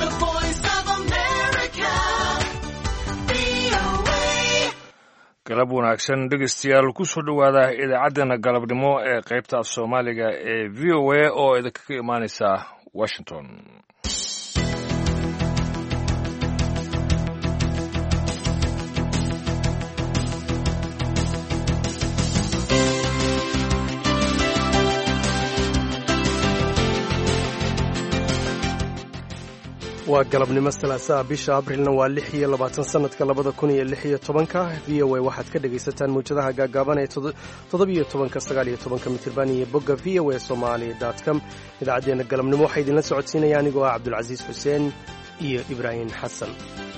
The voice of America. VOA. galab wanaagsan dhegeystayaal kusoo dhowaada idaacaddeenna galabnimo ee qaybta af soomaaliga ee v o a oo idinkaga imaaneysa washington waa galabnimo salaasaa bisha abrilna waa lix iyo labaatan sanadka labada kun iyo lix iyo tobanka v o a waxaad ka dhegaysataan mawjadaha gaagaaban ee toddobiyo tobanka sagaal iyo tobanka mitirban iyo bogga v o a somali com idaacaddeenna galabnimo waxaa idinla socodsiinaya anigoo ah cabdulcasiis xuseen iyo ibraahim xasan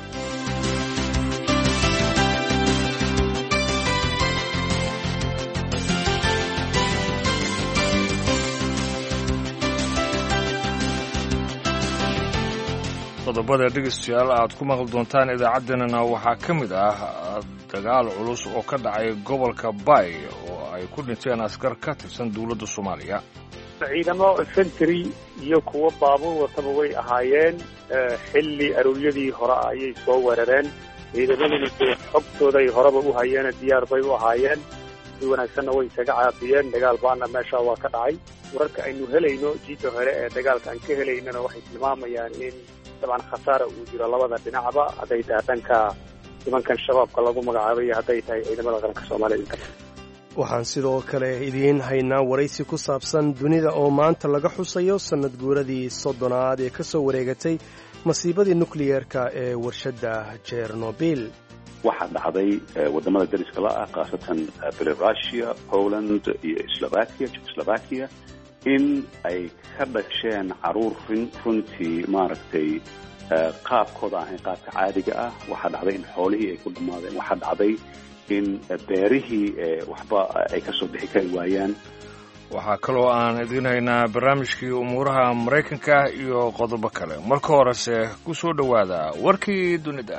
qodobada dhegeystayaal aad ku maqli doontaan idaacaddeenana waxaa ka mid ah dagaal culus oo ka dhacay gobolka bay oo ay ku dhinteen askar ka tirsan dowladda soomaaliya ciidamo infantry iyo kuwo baabuur wataba way ahaayeen xilli arooryadii hore ah ayay soo weerareen ciidamaduna dee xogtooday horeba u hayeene diyaar bay u ahaayeen si wanaagsanna way isaga caabiyeen dagaal baana meesha waa ka dhacay wararka aynu helayno jiidda hore ee dagaalka aan ka helaynana waxay tilmaamayaan in dabcan khasaara uu jiro labada dhinacba hadday tahay dhanka nimankan shabaabka lagu magacaabay iyo hadday tahay ciidamada qaranka soomaaliyed inta waxaan sidoo kale idiin haynaa waraysi ku saabsan dunida oo maanta laga xusayo sannad guuradii soddonaad ee ka soo wareegatay masiibadii nukliyeerka ee warshadda jernobil waxaa dhacday wadamada dariska la ah khaasatan belarusia poland iyo slovakia jekoslovakia in ay ka dhasheen caruur runtii maaragtay qaabkooda ahayn qaabka caadiga ah waxaa dhacday in xoolihii ay ku dhammaadeen waxaa dhacday in beerihii waxba ay ka soo bixi kari waayaan waxaa kaloo aan idiin haynaa barnaamijkii umuuraha maraykanka iyo qodobo kale marka horese ku soo dhowaada warkii dunida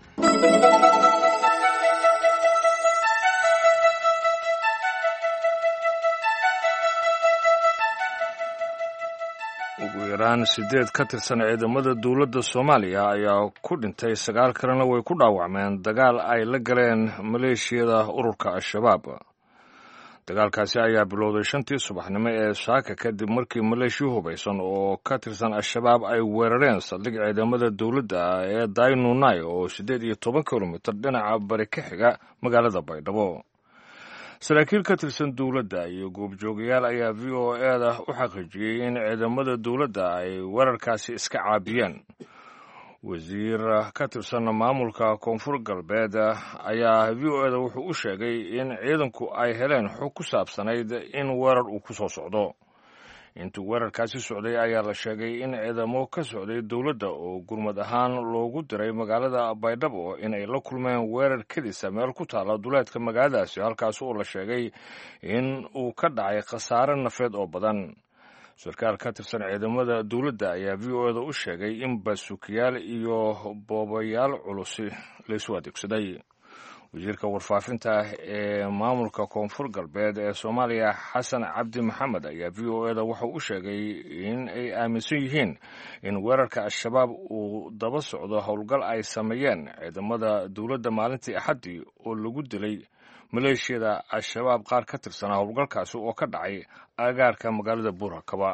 ugu yaraan siddeed ka tirsan ciidamada dowladda soomaaliya ayaa ku dhintay sagaal kalena way ku dhaawacmeen dagaal ay la galeen maleeshiyada ururka al-shabaab dagaalkaasi ayaa bilowday shantii subaxnimo ee saaka kadib markii maleeshiya hubaysan oo ka tirsan al-shabaab ay weerareen saldhig ciidamada dowladda ee daynunai oo siddeed iyo toban kilomitir dhinaca bari ka xiga magaalada baydhabo saraakiil ka tirsan dowladda iyo goobjoogayaal ayaa v o e da u xaqiijiyey in ciidamada dowladda ay weerarkaasi iska caabiyeen wasiir ka tirsan maamulka koonfur galbeed ayaa v o e da wuxuu u sheegay in ciidanku ay heleen xog ku saabsanayd in weerar uu ku soo socdo intuu weerarkaasi socday ayaa la sheegay in ciidamo ka socday dowladda oo gurmad ahaan loogu diray magaalada baydhabo in ay la kulmeen weerar kedisa meel ku taala duleedka magaaladaasi halkaas oo la sheegay in uu ka dhacay khasaare nafeed oo badan sarkaal ka tirsan ciidamada dowladda ayaa v o e da u sheegay in baasukiyaal iyo boobayaal culusi laysu adeegsaday wasiirka warfaafinta ee maamulka koonfur galbeed ee soomaaliya xasan cabdi maxamed ayaa v o e da wuxuu u sheegay in ay aaminsan yihiin in weerarka al-shabaab uu daba socdo howlgal ay sameeyeen ciidamada dowladda maalintii axaddii oo lagu dilay maleeshiyada al-shabaab qaar ka tirsanaa howlgalkaasi oo ka dhacay agaarka magaalada buurhakaba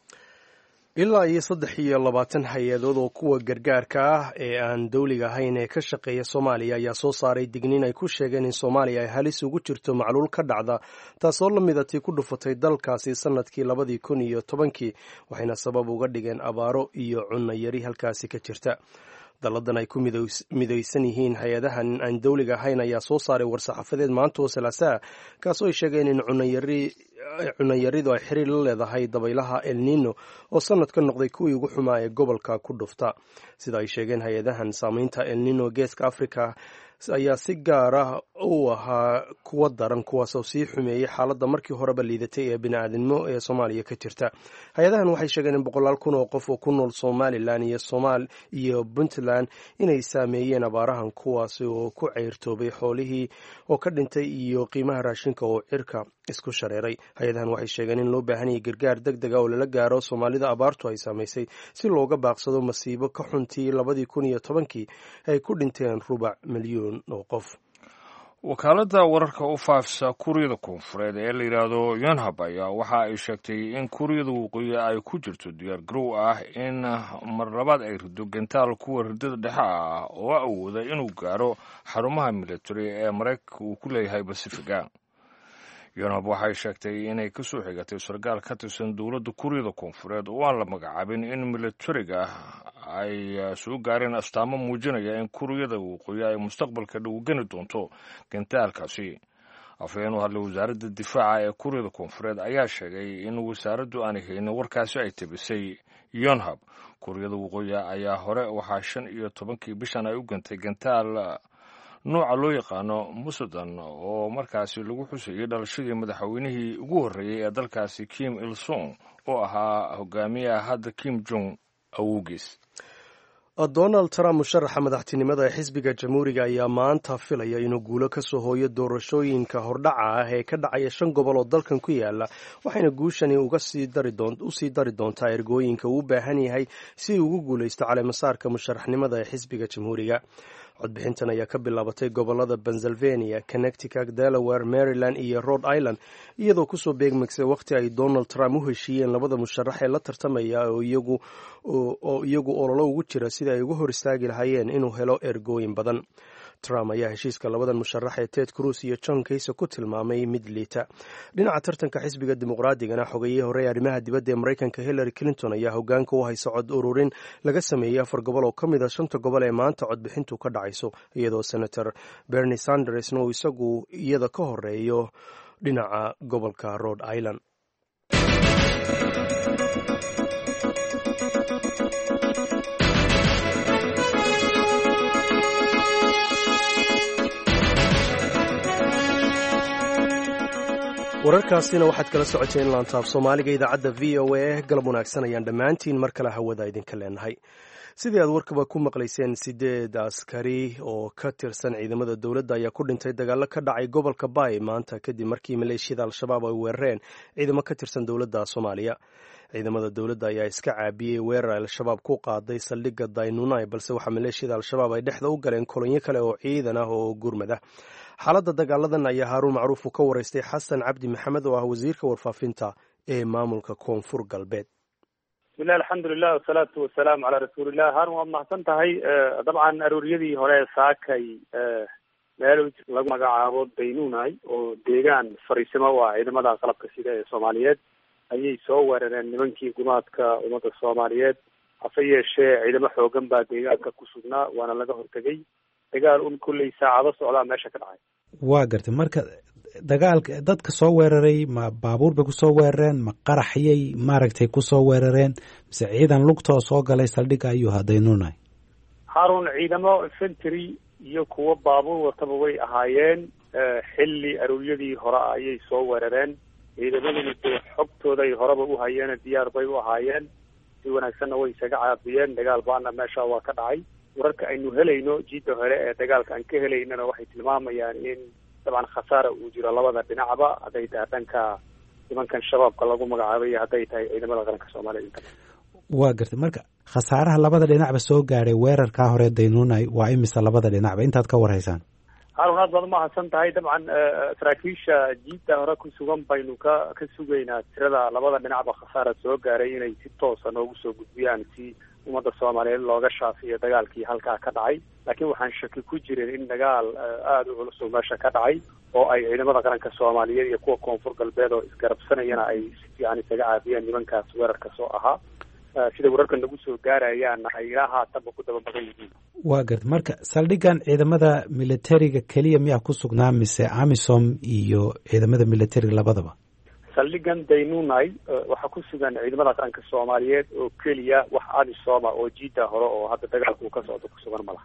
ilaa iyo saddex iyo labaatan hay-adood oo kuwa gargaarka ah ee aan dowliga ahayn ee ka shaqeeya soomaaliya ayaa soo saaray digniin ay ku sheegeen in soomaaliya ay halis ugu jirto macluul ka dhacda taasoo la mida tii ku dhufatay dalkaasi sannadkii labadii kun iyo tobankii waxayna sabab uga dhigeen abaaro iyo cunno yari halkaasi ka jirta dalladan ay ku midaysan yihiin hay-adahan aan dowliga ahayn ayaa soo saaray war-saxaafadeed maanta oo salaasaa kaasoo ay sheegeen in cunayaridu ay xiriir la leedahay dabaylaha el nino oo sanad ka noqday kuwii ugu xumaa ee gobolka ku dhufta sida ay sheegeen hay-adahan saameynta el nino geeska africa ayaa si gaar ah u ahaa kuwa daran kuwaasoo sii xumeeyey xaaladda markii horeba liidatay ee bini-aadinimo ee soomaaliya ka jirta hay-adahan waxay sheegeen in boqolaal kun oo qof oo ku nool somalilan iyo somaal iyo puntland inay saameeyeen abaarahan kuwaasi oo ku ceyrtoobay xoolihii oo ka dhintay iyo qiimaha raashinka oo cirka isku shareeray hay-adahan waxay sheegeen in loo baahan yahay gargaar deg dega oo lala gaaro soomaalida abaartu ay saamaysay si looga baaqsado masiibo ka xuntii labadii kun iyo tobankii ay ku dhinteen rubac milyuun oo qof wakaaladda wararka u faafisa kuuriyada koonfureed ee la yidhaahdo yonhab ayaa waxa ay sheegtay in kuuriyada waqooyi ay ku jirto diyaar garow ah in mar labaad ay rido gentaal kuwa ridada dhexe ah oo awooda inuu gaaro xarumaha military ee maraykanka uu ku leeyahay basifiga yonhab waxay sheegtay inay kasoo xigatay sarkaal ka tirsan dowladda kuuriyada koonfureed oo aan la magacaabin in militariga ay soo gaareen astaamo muujinaya in kuuriyada waqooyi ay mustaqbalka dhow geni doonto gentaalkaasi afhayeen u hadlay wasaaradda difaaca ee kuuriyada koonfureed ayaa sheegay in wasaaraddu aanay haynin warkaasi ay tabisay yonhab kuuriyada waqooyi ayaa hore waxaa shan iyo tobankii bishan ay u gantay gentaal nooca loo yaqaano musudan oo markaasi lagu xusayay dhalashadii madaxweynihii ugu horreeyey ee dalkaasi kim il sung oo ahaa hogaamiyaha hadda kim jong awowgiis donald trump musharaxa madaxtinimada ee xisbiga jamhuuriga ayaa maanta filaya inuu guulo ka soo hooyo doorashooyinka hordhaca ah ee ka dhacaya shan gobol oo dalkan ku yaala waxayna guushani usii dari doontaa ergooyinka uu u baahan yahay si uu ugu guulaysto caleemasaarka musharaxnimada ee xisbiga jamhuuriga codbixintan ayaa ka bilaabatay gobolada pennsylvania connecticut delaware maryland iyo rhode island iyadoo kusoo beegmaysay wakhti ay donald trump u heshiiyeen labada musharax ee la tartamaya oo iyagu ololo ugu jira sida ay uga hor istaagi lahaayeen inuu helo ergooyin badan trump ayaa heshiiska labadan musharax ee ted cruz iyo john kayse ku tilmaamay mid liita dhinaca tartanka xisbiga dimuqraadigana xogayihii hore ee arrimaha dibadda ee maraykanka hillary clinton ayaa hogaanka u haysa cod ururin laga sameeyey afar gobol oo ka mid a shanta gobol ee maanta codbixintu ka dhacayso iyadoo senator bernie sandersna uu isagu iyada ka horeeyo dhinaca gobolka rhode island wararkaasina waxaad kala socoteen laantaaf soomaaliga idaacadda v o a galab wanaagsan ayaan dhammaantiin mar kale hawada idinka leenahay sidii aad warkaba ku maqlayseen sideed askari oo ka tirsan ciidamada dowladda ayaa ku dhintay dagaalo ka dhacay gobolka baay maanta kadib markii maleeshiyada al-shabaab ay weerareen ciidamo ka tirsan dowladda soomaaliya ciidamada dowladda ayaa iska caabiyey weerar al-shabaab ku qaaday saldhigga daynunai balse waxaa maleeshiyada al-shabaab ay dhexda u galeen kolonyo kale oo ciidan ah oo gurmada xaaladda dagaaladan ayaa haaruun macruuf uu ka waraystay xasan cabdi maxamed oo ah wasiirka warfaafinta ee maamulka koonfur galbeed bismillahi alxamdulilah wasalaatu wasalaamu calaa rasuulillah haarun waad mahadsan tahay dabcan arooriyadii hore saakay meel lagu magacaabo daynunai oo deegaan fariisimo u ah ciidamada qalabka sida ee soomaaliyeed ayay soo weerareen nimankii gumaadka ummadda soomaaliyeed hase yeeshee ciidamo xoogan baa deegaanka ku sugnaa waana laga hortegay dagaal un kulley saacado socdaa meesha ka dhacay waa gartay marka dagaalka dadka soo weeraray ma baabuur bay kusoo weerareen ma qaraxyay maaragtay kusoo weerareen mise ciidan lugtoo soo galay saldhigga ayuu hadaynunay haarun ciidamo infantry iyo kuwo baabuur wataba way ahaayeen xilli arooriyadii hore ah ayay soo weerareen ciidamaduna dee xogtooda ay horeba u hayeene diyaar bay u ahaayeen si wanaagsanna way isaga caabiyeen dagaal baana meesha waa ka dhacay wararka aynu helayno jiidda hore ee dagaalka aan ka helaynana waxay tilmaamayaan in dabcan khasaara uu jiro labada dhinacba hadday tahay dhanka nimankan shabaabka lagu magacaabay iyo hadday tahay ciidamada qaranka soomaaliyed intaba waa gartay marka khasaaraha labada dhinacba soo gaadhay weerarkaa hore daynunay waa imisa labada dhinacba intaad ka warhaysaan haarun aad baad umahadsan tahay dabcan saraakiisha jiidda hore ku sugan baynu ka ka sugaynaa tirada labada dhinacba khasaara soo gaaray inay si toosa noogu soo gudbiyaan si ummadda soomaaliyeed looga shaafiyo dagaalkii halkaa ka dhacay laakiin waxaan shaki ku jirin in dagaal aada u culus oo meesha ka dhacay oo ay ciidamada qaranka soomaaliyeed iyo kuwa koonfur galbeed oo isgarabsanayana ay si fiican isaga caabiyeen nimankaas weerarka soo ahaa sida wararka nagu soo gaarayaanna ay ilaa haatanba ku daba badan yihiin waa garta marka saldhiggan ciidamada militariga keliya miyaa ku sugnaa mise amisom iyo ciidamada militariga labadaba saldhigan daynunai waxaa ku sugan ciidamada qaranka soomaaliyeed oo keliya wax amisoma oo jiida hore oo hadda dagaalka uu ka socdo ku sugan malaha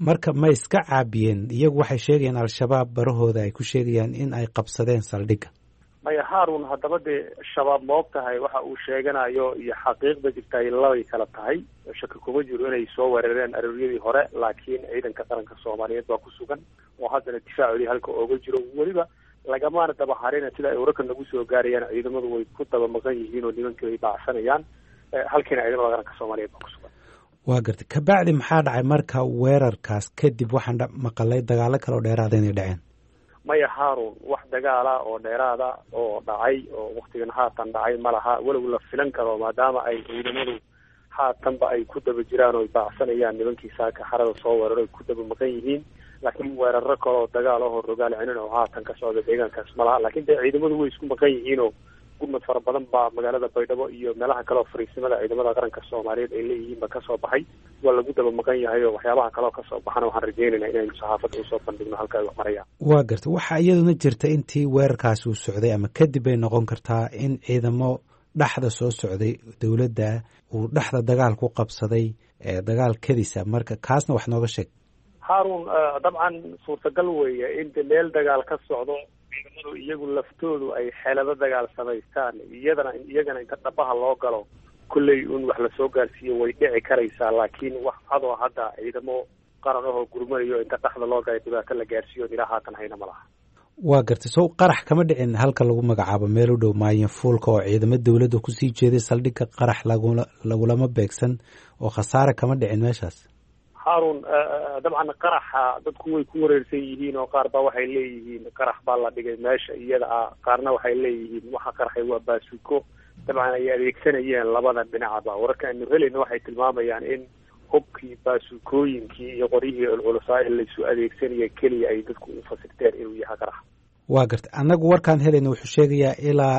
marka ma iska caabiyeen iyagu waxay sheegayaan al-shabaab barahooda ay ku sheegayaan in ay qabsadeen saldhigga maya haarun haddaba dee shabaab ma og tahay waxa uu sheeganayo iyo xaqiiqda jirta ay labay kala tahay shaki kuma jiro inay soo weerareen arooryadii hore laakiin ciidanka qaranka soomaaliyeed baa ku sugan oo haddana difaacoodii halka ooga jiro weliba lagamaana daba harina sida ay wararka nagu soo gaarayaan ciidamadu way ku daba maqan yihiin oo nimankii ay baacsanayaan halkiina ciidamada qaranka soomaaliyeed baa ku sugan waa gartay kabacdi maxaa dhacay marka weerarkaas kadib waxaan maqalay dagaalo kale oo dheeraada inay dhaceen maya haarun wax dagaala oo dheeraada oo dhacay oo waktigan haatan dhacay ma laha walow la filan karo maadaama ay ciidamadu haatanba ay ku daba jiraan oo ay baacsanayaan nimankii saaka xarada soo weeraro ay ku daba maqan yihiin laakiin weeraro kale oo dagaal ahoo rogaal celin oo haatan ka socda deegaankaas ma laha lakin dee ciidamadu way isku maqan yihiin oo gurmad fara badan baa magaalada baydhabo iyo meelaha kale oo fariisimada ciidamada qaranka soomaaliyeed ay leeyihiinba kasoo baxay waa lagu daba maqan yahay oo waxyaabaha kaleo kasoo baxana waxaan rajeynayna inaynu saxaafadda usoo bandhigno halka ay wax marayaan waa gartay waxaa iyaduna jirta intii weerarkaasi uu socday ama kadib bay noqon kartaa in ciidamo dhexda soo socday dowladda uu dhexda dagaal ku qabsaday dagaal kadisa marka kaasna wax nooga sheeg haarun dabcan suurtagal weeye in de meel dagaal ka socdo ciidamadu iyagu laftoodu ay xeelado dagaal samaystaan iyadana iyagana inta dhabaha loo galo kolley un wax lasoo gaarsiiyo way dhici karaysaa laakiin wax cadoo hadda ciidamo qaran ahoo gurmanayo inta dhexda loo galay dhibaato la gaarsiiyo ilaa haatan hayna ma laha waa gartay sow qarax kama dhicin halka lagu magacaabo meel u dhow maayin fuulka oo ciidamo dowladda kusii jeeday saldhigga qarax lagula lagulama beegsan oo khasaare kama dhicin meeshaas haarun dabcan qaraxa dadku way ku wareersan yihiin oo qaar baa waxay leeyihiin qarax baa la dhigay meesha iyada ah qaarna waxay leeyihiin waxa qaraxay waa baasuko dabcan ay adeegsanayeen labada dhinacba wararka aynu helayna waxay tilmaamayaan in hubkii baasukooyinkii iyo qoryihii culculusaa ee laysu adeegsanaya keliya ay dadku u fasirteen inuu yahay qarax waa gartay annagu warkaan helayna wuxuu sheegayaa ilaa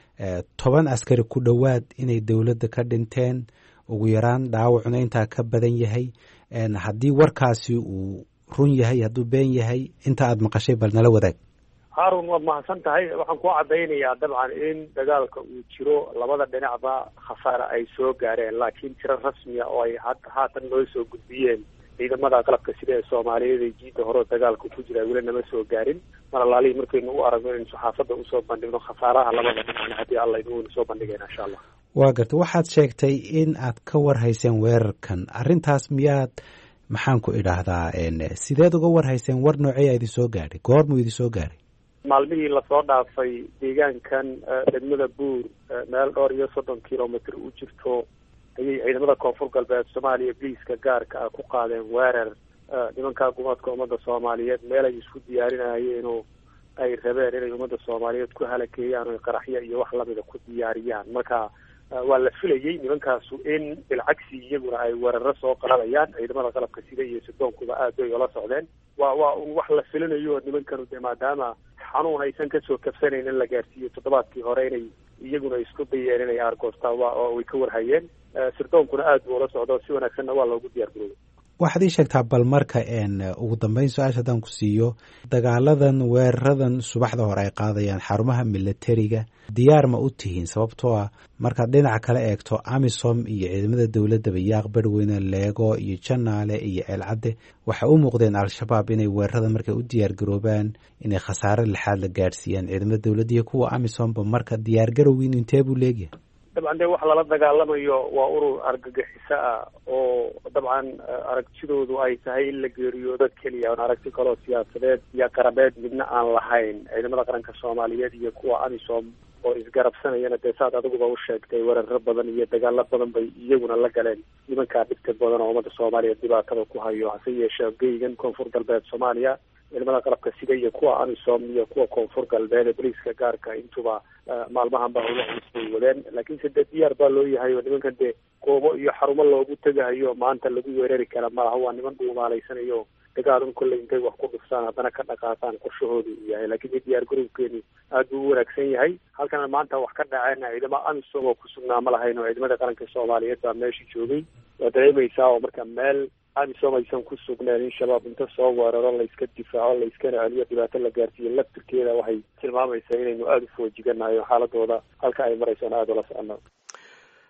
toban askari ku dhowaad inay dowladda ka dhinteen ugu yaraan dhaawacuna intaa ka badan yahay haddii warkaasi uu run yahay hadduu been yahay inta aada maqashay bal nala wadaag haarun waad mahadsan tahay waxaan ku cadaynayaa dabcan in dagaalka uu jiro labada dhinacba khasaare ay soo gaareen laakiin tiro rasmiya oo ay haatan noo soo gudbiyeen ciidamada qalabka sida ee soomaaliyeed ee jiidda hore dagaalka ku jira weli nama soo gaarin mar alaalihii markaynu u aragno inaynu saxaafadda usoo bandhigno khasaaraha labada dhinacna haddii alla inuuna soo bandhigayna insha allah waa gartay waxaad sheegtay in aad ka warhayseen weerarkan arrintaas miyaad maxaan ku idhaahdaa sideed uga warhayseen war noocey idin soo gaadhay goormuu idin soo gaadhay maalmihii lasoo dhaafay deegaankan degmada buur meel dhowr iyo soddon kilomitr u jirto ayay ciidamada koonfur galbeed soomaaliya biliiska gaarka ah ku qaadeen weerar nimanka gumaadka ummadda soomaaliyeed meel ay isku diyaarinayeen oo ay rabeen inay ummadda soomaaliyeed ku halakeeyaan oo qaraxyo iyo wax lamida ku diyaariyaan marka waa la filayey nimankaasu in bilcagsi iyaguna ay weeraro soo qaadayaan ciidamada qalabka sida iyo sidoonkuba aad bay ola socdeen waa waa un wax la filinayo oo nimankanu de maadaama xanuun aysan kasoo kabsanayn in la gaarsiiyo toddobaadkii hore inay iyaguna isku dayeen inay aargoostaan waa oo way ka warhayeen sirdoonkuna aad buu ola socdo si wanaagsanna waa loogu diyaar garoobay waxaad ii sheegtaa bal marka ugu dambeyn su-aasha haddaan ku siiyo dagaaladan weeraradan subaxda hore ay qaadayaan xarumaha milatariga diyaar ma u tihiin sababtoo ah markaad dhinaca kale eegto amisom iyo ciidamada dowladdaba yaaq barweyne leego iyo janaale iyo ceelcadde waxay u muuqdeen al-shabaab inay weerarada markay u diyaar garoobaan inay khasaare lixaad la gaadhsiiyaan ciidamada dowladda iyo kuwa amisomba marka diyaar garowgiinu intee buu leegyahay dabcan dee waxa lala dagaalamayo waa urur argagixiso ah oo dabcan aragtidoodu ay tahay in la geeriyo dad keliya oon aragti kaloo siyaasadeed iyo qarabeed midna aan lahayn ciidamada qaranka soomaaliyeed iyo kuwa amisom oo isgarabsanayana dee saad adiguba u sheegtay weeraro badan iyo dagaalo badan bay iyaguna la galeen nimankaa dhibta badan oo ummadda soomaaliyeed dhibaatada ku hayo hase yeeshee geygan koonfur galbeed soomaaliya ciidamada qalabka sida iyo kuwa amisom iyo kuwa koonfur galbeed ee boliiska gaarka intuba maalmahan ba howla culus bay wadeen laakiinse dee diyaar baa loo yahay oo nimankan dee goobo iyo xarumo loogu tegahayo maanta lagu weerari kara malaha waa niman dhuumaalaysanayo dagaalun kolley intay wax ku dhufsaan haddana ka dhaqaaqaan qorshahoodu uu yahay laakiin dee diyaar garowkeeni aad buu u wanaagsan yahay halkana maanta wax ka dhaceen ciidamo amisom oo ku sugnaa ma lahayn oo ciidamada qaranka soomaaliyeed baa meesha joogay waa dareemaysaa oo marka meel amisom aysan ku sugneen in shabaab inta soo weeraro layska difaaco layskana celiyo dhibaato la gaarsiiyo laftirkeeda waxay tilmaamaysaa inaynu aada u foojiganayo xaaladooda halka ay maraysona aada ula socono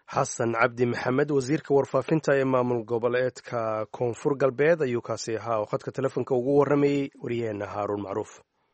xasan cabdi maxamed wasiirka warfaafinta ee maamul goboleedka koonfur galbeed ayuu kaasi ahaa oo khadka telefoonka ugu warramayey wariyaheenna haaruun macruuf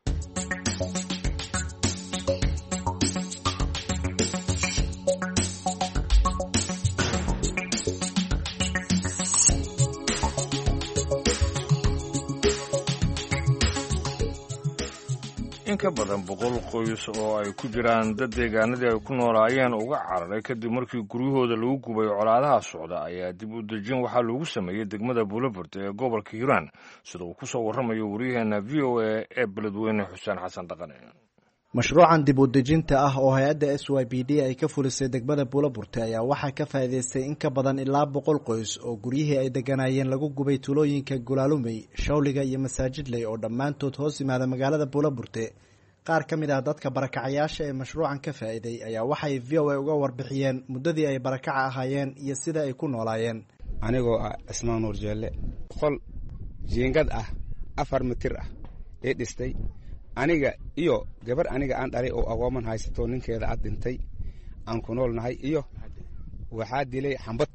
in ka badan boqol qoys oo ay ku jiraan dad deegaanadii ay ku noolaayeen uga cararay kadib markii guryahooda lagu gubay colaadaha socda ayaa dib u dejin waxaa loogu sameeyey degmada buulaburde ee gobolka hiiraan sida uu ku soo warramayo waryaheena v o a ee beledweyne xuseen xasan dhaqane mashruucan dib u dejinta ah oo hay-adda s y b d ay ka fulisay degmada buulaburte ayaa waxaa ka faa'iidaystay in ka badan ilaa boqol qoys oo guryihii ay degganaayeen lagu gubay tuulooyinka gulaalumey shawliga iyo masaajidley oo dhammaantood hoos yimaada magaalada buulaburte qaar ka mid ah dadka barakacayaasha ee mashruucan ka faa'iiday ayaa waxay v o a uga warbixiyeen muddadii ay barakaca ahaayeen iyo sida ay ku noolaayeen anigoo ah cismaan nuur jeelle qol jiingad ah afar mitir ah ee dhistay aniga iyo gabar aniga aan dhalay oo agooman haysato ninkeeda ad dhintay aan ku nool nahay iyo waxaa dilay xambad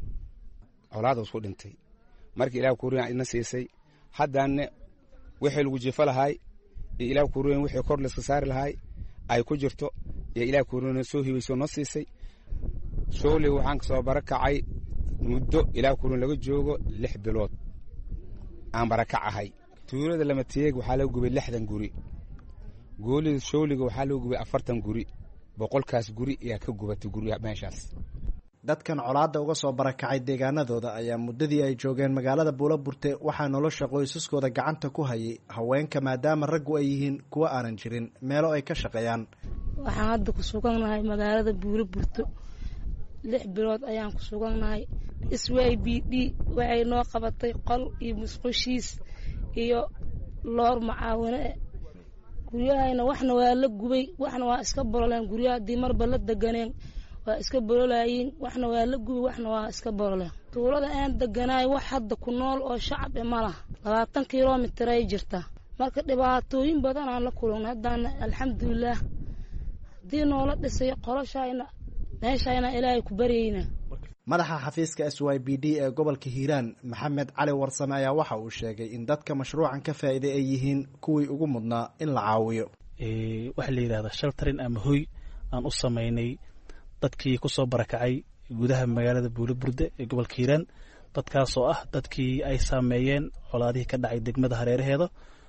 colaadaas ku dhintay markii ilaah kuuriyan idna siisay haddaanne wixii lagu jifa lahaay iyo ilaah kuuriyan wixii kor layska saari lahaay ay ku jirto iyo ilaah kuuriyan soo hibaysoo noo siisay shooley waxaan kasoo barakacay muddo ilaah kuuriyan laga joogo lix bilood aan barakac ahay tuulada lamateeg waxaa laga gubay lixdan guri goolida showliga waxaa laga gubay afartan guri boqolkaas guri ayaa ka gubatay gurya meeshaas dadkan colaadda uga soo barakacay deegaanadooda ayaa muddadii ay joogeen magaalada buulaburte waxaa nolosha qoysaskooda gacanta ku hayay haweenka maadaama raggu ay yihiin kuwo aanan jirin meelo ay ka shaqeeyaan waxaan hadda ku sugannahay magaalada buulaburto lix bilood ayaan ku sugannahay s y b d waxay noo qabatay qol iyo musqushiis iyo loor macaawine guryahayna waxna waa la gubay waxna waa iska bololeen guryaha haddii marba la deganeen waa iska bololayiin waxna waa la gubay waxna waa iska bololeen tuulada aan deganaay wax hadda ku nool oo shacab e ma laha labaatan kilomitir ay jirtaa marka dhibaatooyin badan aan la kulana haddaana alxamdulilaah haddii noola dhisay qoloshayna meeshayna ilaahay ku baryayna madaxa xafiiska s y b d ee gobolka hiiraan maxamed cali warsame ayaa waxa uu sheegay in dadka mashruucan ka faa'iiday ay yihiin kuwii ugu mudnaa in la caawiyo waxaa la yidhahdaa shaltarin ama hoy aan u samaynay dadkii kusoo barakacay gudaha magaalada buulaburde ee gobolka hiiraan dadkaasoo ah dadkii ay saameeyeen colaadihii ka dhacay degmada hareeraheeda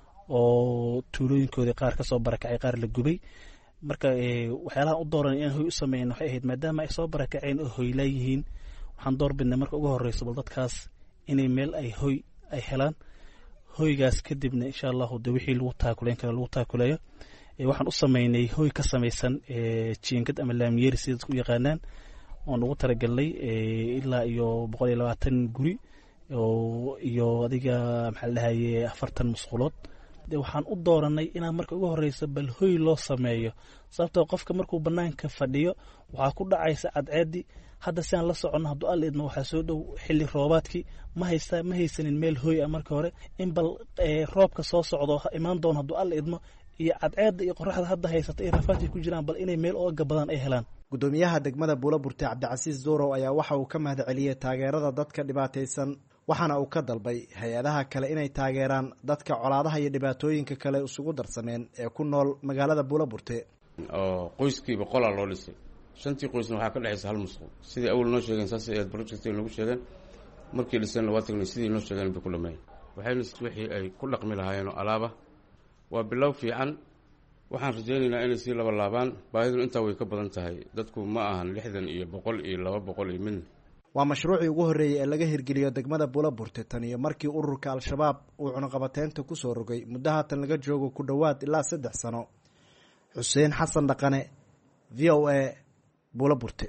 oo tuulooyinkoodii qaar kasoo barakacay qaar la gubay marka waxyaalahan u dooran inaan hoy u sameyn waxay ahayd maadaama ay soo barakaceen oo hoylaa yihiin waxaan door bidnay marka ugu horeyso bal dadkaas inay meel ay hoy ay helaan hoygaas kadibna insha allahu de wixii lagu taakuleyn karo lagu taakuleeyo waxaan u sameynay hoy ka samaysan jiingad ama laamiyeri sida dadku u yaqaanaan oon ugu talagalnay ilaa iyo boqol iyo labaatan guri iyo adiga maxaa la dhahaye afartan musqulood de waxaan u dooranay inaan marka ugu horeyso bal hoy loo sameeyo sababtoo qofka markuu banaanka fadhiyo waxaa ku dhacaysa cadceedii hadda si aan la soconno hadduu alla idmo waxaa soo dhow xilli roobaadkii ma haysta ma haysanin meel hoy ah marka hore in bal roobka soo socdo imaan doono hadduu alla idmo iyo cadceedda iyo qoraxda hadda haysata iyo rafaadkay ku jiraan bal inay meel ooga badan ay helaan guddoomiyaha degmada buulaburte cabdicasiis duurow ayaa waxa uu ka mahad celiyey taageerada dadka dhibaataysan waxaana uu ka dalbay hay-adaha kale inay taageeraan dadka colaadaha iyo dhibaatooyinka kale isugu darsameen ee ku nool magaalada buulaburte oo qoyskiiba qolaa loo dhisay shantii qoysna waxaa ka dhexaysa hal musqul sidii awal noo sheegeen saas aad project noogu sheegeen markii dhiseenna waa tagnay sidii noo sheegeen bay ku dhameeyeen waxayna wixii ay ku dhaqmi lahaayeenoo alaaba waa bilow fiican waxaan rajaynaynaa inay sii laba laabaan baahiduna intaa way ka badan tahay dadku ma ahan lixdan iyo boqol iyo laba boqol iyo midna waa mashruucii ugu horreeyey ee laga hirgeliyo degmada buulaburte tan iyo markii ururka al-shabaab uu cunuqabateynta ku soo rogay muddo haatan laga joogo ku dhowaad ilaa saddex sano xuseen xasan dhaqane v o a buulaburte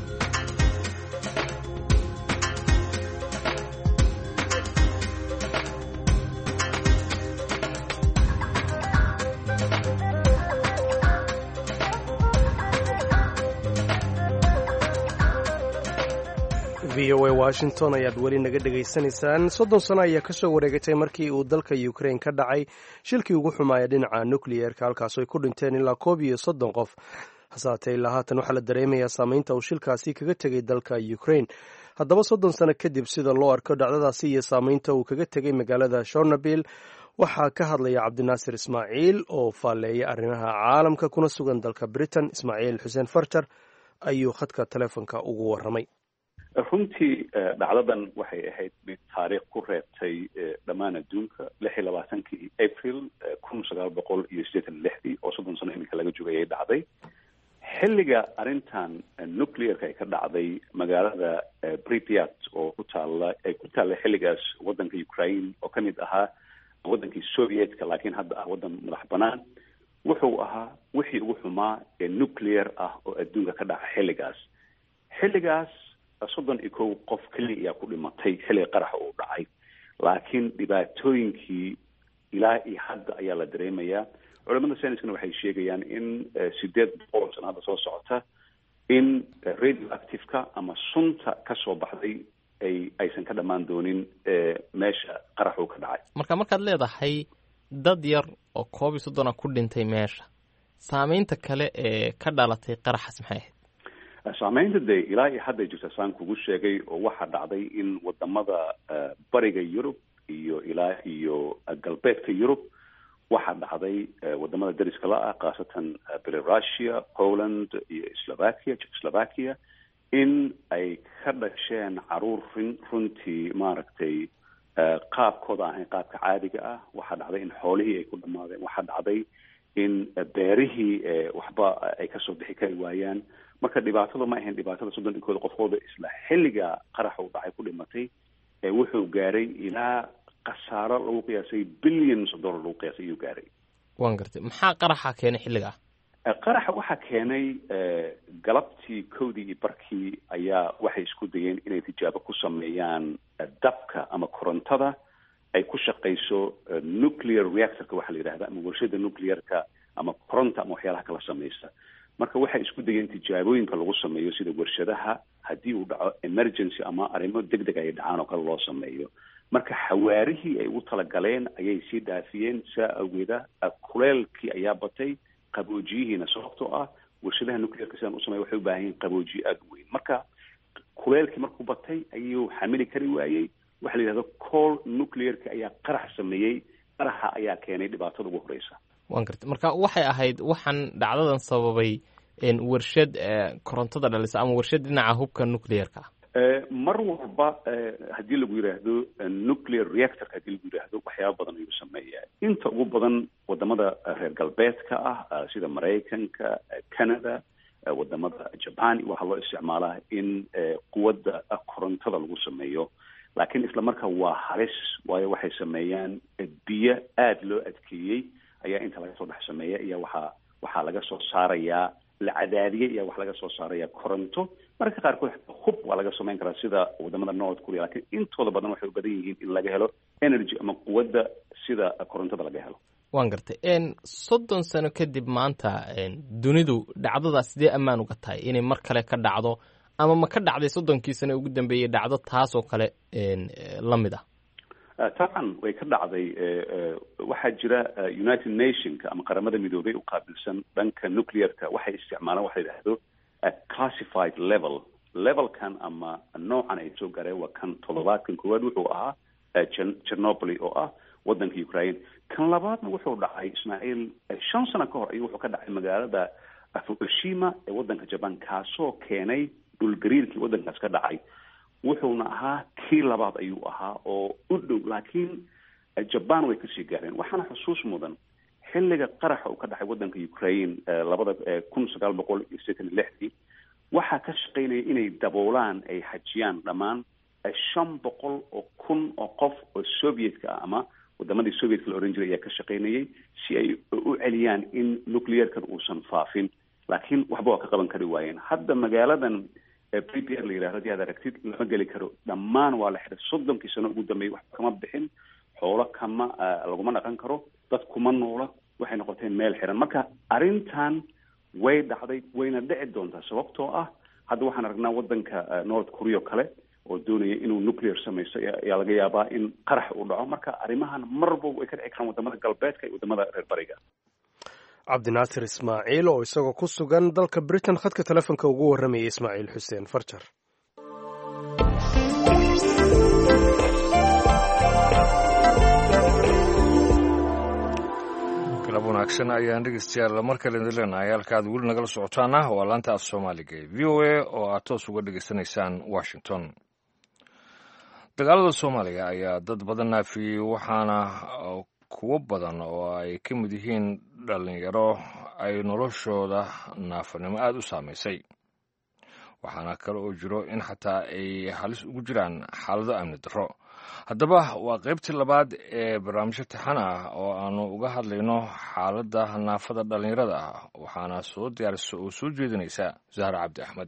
v o a washington ayaad weli naga dhegaysanaysaan soddon sano ayaa ka soo wareegatay markii uu dalka ukrain ka dhacay shilkii ugu xumaaya dhinaca nucleerka halkaas ay ku dhinteen ilaa koob iyo soddon qof hasaatee ilaa haatan waxaa la dareemayaa saameynta uu shilkaasi kaga tegay dalka ukraine haddaba soddon sano kadib sida loo arko dhacdadaasi iyo saameynta uu kaga tegay magaalada shornabil waxaa ka hadlaya cabdinaasir ismaaciil oo faalleeya arrimaha caalamka kuna sugan dalka britain ismaaciil xuseen farjar ayuu khadka telefonka ugu warramay runtii dhacdadan waxay ahayd mid taariikh ku reebtay dhammaan adduunka lix iyo labaatankii april kun sagaal boqol iyo siddeetan iyo lixdii oo soddon sano iminka laga joogay ay dhacday xilliga arrintan nuclearka ay ka dhacday magaalada bripiat oo ku taalla ay ku taalla xilligaas waddanka ukraine oo ka mid ahaa waddankii sovietka laakiin hadda ah waddan madax banaan wuxuu ahaa wixii ugu xumaa ee nuclear ah oo adduunka ka dhaca xilligaas xilligaas soddon iyo kow qof keliya ayaa ku dhimatay xilliga qaraxa uu dhacay laakiin dhibaatooyinkii ilaa iyo hadda ayaa la dareemayaa culamada sayniskana waxay sheegayaan in sideed boqol sano hadda soo socota in radioactive-ka ama sunta ka soo baxday ay aysan ka dhammaan doonin meesha qaraxuu ka dhacay marka markaad leedahay dad yar oo koob iyo soddona ku dhintay meesha saameynta kale ee ka dhalatay qaraxas maxay ahayd saameynta dee ilaa iyo hadday jirta saan kugu sheegay oo waxaa dhacday in wadamada bariga yurub iyo ilaa iyo galbeedka yurub waxaa dhacday wadamada dariska la ah khaasatan belarusia poland iyo slovakia czechoslovakia in ay ka dhasheen caruur run runtii maaragtay qaabkooda ahayn qaabka caadiga ah waxaa dhacday in xoolihii ay ku dhamaadeen waxaa dhacday in beerihii waxba ay kasoo bixi kari waayaan marka dhibaatada ma ahayn dhibaatada soddon iyo kooda qofkooda isla xilliga qaraxa uu dhacay ku dhimatay wuxuu gaaray ilaa khasaaro lagu qiyaasay billions of dollar lagu qiyaasay ayuu gaaray waan gartay maxaa qaraxa keenay xilligaa qaraxa waxaa keenay galabtii kowdii iyo barkii ayaa waxay isku dayeen inay tijaabo ku sameeyaan dabka ama korontada ay ku shaqayso nuclear reactorka waxaa la yidhahda ama warshada nuclearka ama koronta ama waxyaalaha kala samaysa marka waxay isku dayeen tijaabooyinka lagu sameeyo sida warshadaha haddii uu dhaco emergency ama arrimo deg deg ay dhacaan oo kale loo sameeyo marka xawaarihii ay u talagaleen ayay sii dhaafiyeen saa awgeeda kuleelkii ayaa batay qaboojiyihiina sababtoo ah warshadaha nuclearka sidaan usamey waxay u baahan yihin qaboojiye aada u weyn marka kuleelkii markuu batay ayuu xamili kari waayey waxa la yidhahdo col nuclearka ayaa qarax sameeyey qaraxa ayaa keenay dhibaatada ugu horeysa waan gartay marka waxay ahayd waxaan dhacdadan sababay warshad korontada dhalisa ama warshad dhinaca hubka nuclearka mar walba haddii lagu yidhaahdo nuclear reactorka haddii lagu yidhaahdo waxyaaba badan ayuu sameeyaa inta ugu badan wadamada reer galbeedka ah sida maraykanka canada wadamada japan waxaa loo isticmaalaa in quwadda korontada lagu sameeyo laakiin isla markaa waa halis waayo waxay sameeyaan biyo aada loo adkeeyey ayaa inta laga soo dhex sameeya iyo waxaa waxaa laga soo saarayaa la cadaadiyey iyo wax laga soo saaraya koronto mararka qaarkood hub waa laga samayn karaa sida wadamada north korea lakiin intooda badan waxay u badan yihiin in laga helo energy ama quwadda sida korontada laga helo waan gartay soddon sano kadib maanta dunidu dhacdadaas sidee ammaan uga tahay inay mar kale ka dhacdo ama ma ka dhacday soddonkii sano ugu dambeeyey dhacdo taas oo kale la mid ah taban way ka dhacday waxaa jira united nationka ama qaramada midoobay u qaabilsan dhanka nuclearka waxay isticmaalaan waxa la yidhahdo classified level levelkan ama noocan ay soo gaareen waa kan toddobaadkan koowaad wuxuu ahaa chernobyl oo ah waddanka ukraine kan labaadna wuxuu dhacay ismaaciil shan sano ka hor ayuu wuxuu ka dhacay magaalada fukushima ee waddanka jaban kaasoo keenay dhulgariirkii waddankaas ka dhacay wuxuuna ahaa kii labaad ayuu ahaa oo u dhow laakiin jaban way kasii gaareen waxaana xusuus mudan xilliga qaraxa uu ka dhacay waddanka ukraine labada kun sagaal boqol iyo sideetan iyo lixdii waxaa ka shaqaynaya inay daboolaan ay xajiyaan dhammaan shan boqol oo kun oo qof oo sovietka ah ama wadamadii sovietka la oran jiray ayaa ka shaqaynayay si ay u celiyaan in nuclearkan uusan faafin laakiin waxba waa ka qaban kari waayeen hadda magaaladan p p r la yidhahdo hadii aad aragtid lama geli karo dhammaan waa la xiray soddonkii sano ugu dambeeyey wax kama bixin xoolo kama laguma dhaqan karo dad kuma noola waxay noqoteen meel xiran marka arrintan way dhacday wayna dhici doontaa sababtoo ah hadda waxaan aragnaa waddanka north korea o kale oo doonaya inuu nuclear samaysto ayaa laga yaabaa in qarax uu dhaco marka arrimahan marba way ka dhici karaan wadamada galbeedka iyo wadamada reer bariga cabdinaasir ismaaciil oo isagoo ku sugan dalka britain khadka telefonka ugu warramayay ismaaciil xuseen farjar galab wanaagsan ayaan dhegeystayaal mar kale idin leenahay halka aad weli nagala socotaana waa laanta af soomaaliga ee v o a oo aad toos uga dhegeysanaysaan washington dagaalada soomaaliya ayaa dad badan naafiyey waxaana kuwo badan oo ay ka mid yihiin dhallinyaro ay noloshooda naafanimo aada u saamaysay waxaana kale oo jiro in xataa ay halis ugu jiraan xaalado amni darro haddaba waa qaybtii labaad ee barnaamijyo taxan ah oo aanu uga hadlayno xaaladda naafada dhallinyarada ah waxaana soo diyaarisa oo soo jeedinaysa zahra cabdi axmed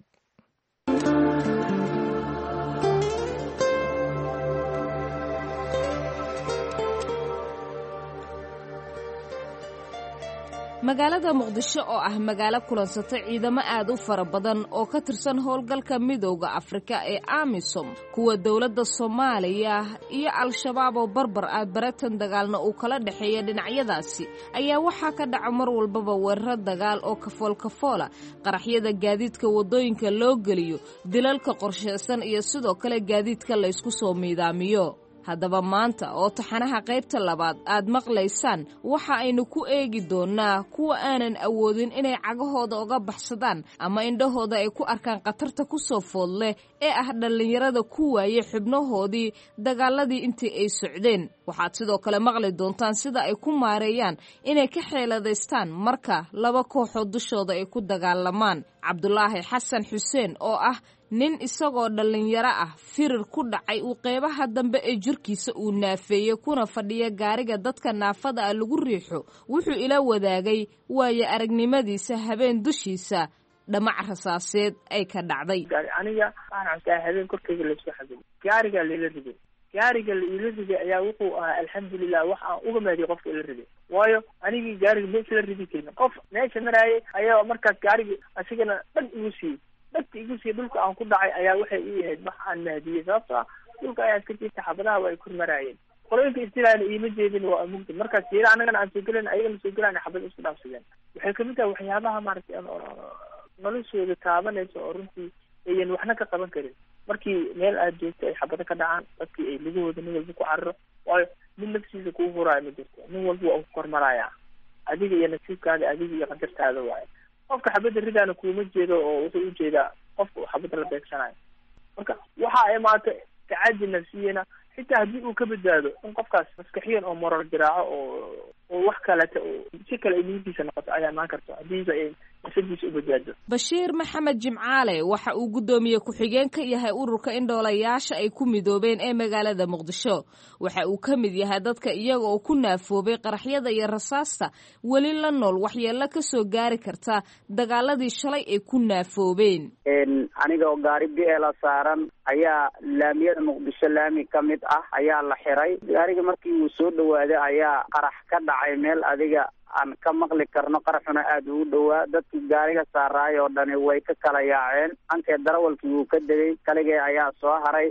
magaalada muqdisho oo ah magaalo kulansata ciidamo aad u fara badan oo ka tirsan howlgalka midowda afrika ee amisom kuwa dowladda soomaaliya iyo al-shabaab oo barbar ah baratan dagaalna uu kala dhexeeya dhinacyadaasi ayaa waxaa ka dhaca mar walbaba weeraro dagaal oo kafoolkafoola qaraxyada gaadiidka waddooyinka loo geliyo dilalka qorshaysan iyo sidoo kale gaadiidka laysku soo miidaamiyo haddaba maanta oo taxanaha qaybta labaad aad maqlaysaan waxa aynu ku eegi doonnaa kuwa aanan awoodin inay cagahooda uga baxsadaan ama indhahooda ay ku arkaan khatarta ku soo food leh ee ah dhallinyarada ku waayey xubnahoodii dagaaladii intii ay socdeen waxaad sidoo kale maqli doontaan sida ay ku maareeyaan inay ka xeeladaystaan marka laba kooxood dushooda ay ku dagaalamaan cabdulaahi xasan xuseen oo ah nin isagoo dhallinyaro ah firir ku dhacay uu qeybaha dambe ee jirkiisa uu naafeeyey kuna fadhiya gaariga dadka naafada ah lagu riixo wuxuu ila wadaagay waayo aragnimadiisa habeen dushiisa dhamac rasaaseed ay ka dhacday aniga waxaan habeen korkeyga laysku xaday gaarigaa laila riday gaariga laila riday ayaa wuxuu ahaa alxamdulilah wax aan uga maadiy qofka ila riday waayo anigii gaariga ma isla ridi karin qof meesha maraayay ayaa markaas gaarigi asigana dhan igu siiyey dhagta igu siiya dhulka aan ku dhacay ayaa waxay ii ahayd wax aan maadiyey sababto ah dhulka ayaa iska jirta xabadaha waa ay kor maraayeen qolooyinka istilaana iima jeedin waa mugdi markaas yeela anagana aan soo gelan ayagana soo gelaan xabad isku dhaafsadeen waxay kamid tahay waxyaabaha maaragtay noloshooda taabanaysa oo runtii ayan waxna ka qaban karin markii meel aad joogto ay xabado ka dhacaan dadkii ay lugahooda nin walba ku cararo waayo nin naftiisa kuu huraayo ma jirto nin walba waa ku kormarayaa adiga iyo nasiibkaada adiga iyo qadartaada waayo qofka xabadda ridaana kuuma jeedo oo wuxuu ujeedaa qofka uu xabadda la beegsanayo marka waxa imaatay tacadi nafsiyana xitaa haddii uu ka badbaado in qofkaas maskaxiyan oo moral jiraaco oo oo wax kaleta oo si kale ay niyadiisa noqoto ayaa imaan karto haddiiba ay nafsadiisa u badbaado bashiir maxamed jimcaale waxa uu guddoomiye ku-xigeen ka yahay ururka indhoolayaasha ay ku midoobeen ee magaalada muqdisho waxa uu ka mid yahay dadka iyaga oo ku naafoobay qaraxyada iyo rasaasta weli la nool waxyeello ka soo gaari karta dagaaladii shalay ay ku naafoobeen aniga oo gaari biela saaran ayaa laamiyada muqdisho laami ka mid ah ayaa la xiray gaariga markii uu soo dhawaaday ayaa qarax ka dhacay meel adiga aan ka maqli karno qaraxuna aada ugu dhowaa dadkii gaariga saaraay oo dhani way ka kala yaaceen ankee darawalkii wuu ka degay kaligee ayaa soo haray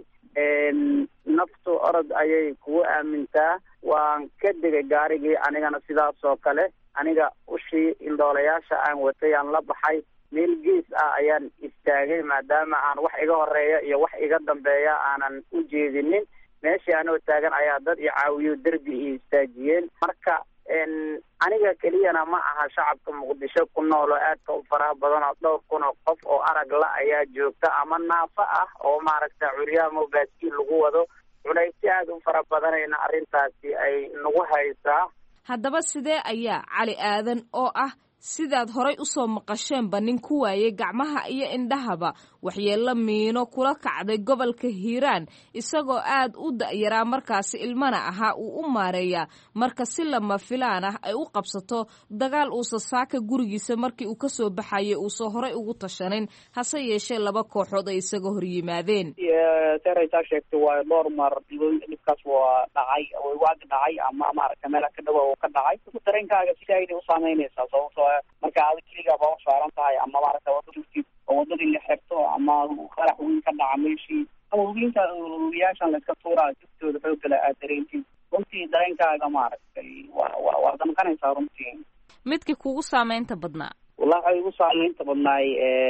naftu orod ayay kugu aamintaa waan ka degay gaarigii anigana sidaas oo kale aniga ushii indhoolayaasha aan watay aan la baxay meel gees ah ayaan istaagay maadaama aan wax iga horeeya iyo wax iga dambeeya aanan u jeedinin meeshii anoo taagan ayaa dad i caawiyo derbi i istaajiyeen marka aniga keliyana ma aha shacabka muqdisho ku nool oo aadka u faraha badan oo dhowr kun oo qof oo arag la ayaa joogta ama naafo ah oo maaragta curyaamo baaskiil lagu wado culaysyo aada u fara badanayna arrintaasi ay nagu haysaa haddaba sidee ayaa cali aadan oo ah sidaad horay u soo maqasheenba nin ku waayey gacmaha iyo indhahaba waxyeello miino kula kacday gobolka hiiraan isagoo aad u da'yaraa markaasi ilmana ahaa uu u maareeyaa marka si lama filaan ah ay u qabsato dagaal uusa saaka gurigiisa markii uu ka soo baxayay uusan horay ugu tashanin hase yeeshee laba kooxood ay isaga hor yimaadeen seraysaa sheegtay waa dhowr mar dhibkaas waa dhacay waagi dhacay ama maaragta meel ka dhawa oo ka dhacay dareenkaaga sidaayday u saameynaysaa sababtoo marka aada keligaa baa usaaran tahay ama maaragta wadadii oo wadadii la xirto ama qarax weyn ka dhaca meeshii ama hubinta hubiyaashan la iska tuuraa jiftooda xoogala aad dareentiin runtii dareenkaaga maaragtay waa wa waa damqanaysaa runtii midkii kugu saameynta badnaa wallahi waxay igu saameynta badnaay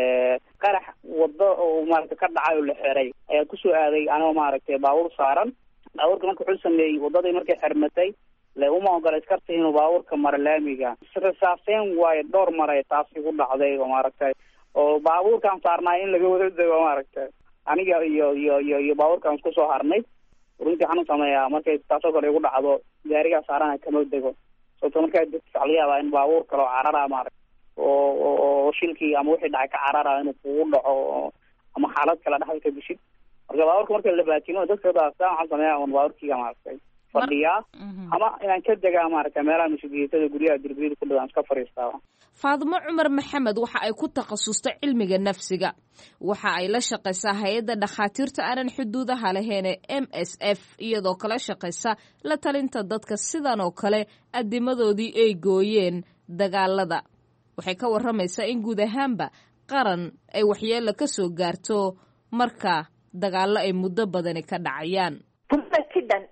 qarax wado oo maaragtay ka dhacay oo la xiray ayaa kusoo aaday anoo maaragtay baabuur saaran baabuurka marka wuxuu sameeyey wadadii markay xirmatay le uma ogola iskarta inuu baabuurka maro laamiga rasaaseen waayo dhowr maray taas igu dhacday oo maaragtay oo baabuurkaan saarnaay in laga wada dego maaragtay aniga iyo iyo iyo iyo baabuurkaan isku soo harnay runtii xanuun sameeyaa markay taasoo kale igu dhacdo gaarigaa saarana kama dego sababto markaa degta waxa laga yaabaa in baabuur kale oo carara maaragta oo oo shilkii ama wixii dhacay ka carara inuu kugu dhaco ama xaalad kale dhexda ka bishid marka baabuurka marka la baatimo dadka daastaan waxaan sameeyaa un baabuurkiiga maaragtay fadhiyaa ama inaan ka degaa maaragtay meelaha masuuliyadada guryaha derbiyada ku dhawaan iska fadhiistaa faadimo cumar maxamed waxa ay ku takhasustay cilmiga nafsiga waxa ay la shaqaysaa hay-adda dhakhaatiirta aanan xuduudaha lahayn ee m s f iyadoo kala shaqaysa la talinta dadka sidan oo kale adimadoodii ay gooyeen dagaalada waxay ka waramaysaa in guud ahaanba qaran ay waxyeelo ka soo gaarto marka dagaallo ay muddo badani ka dhacayaan dumarkii dhan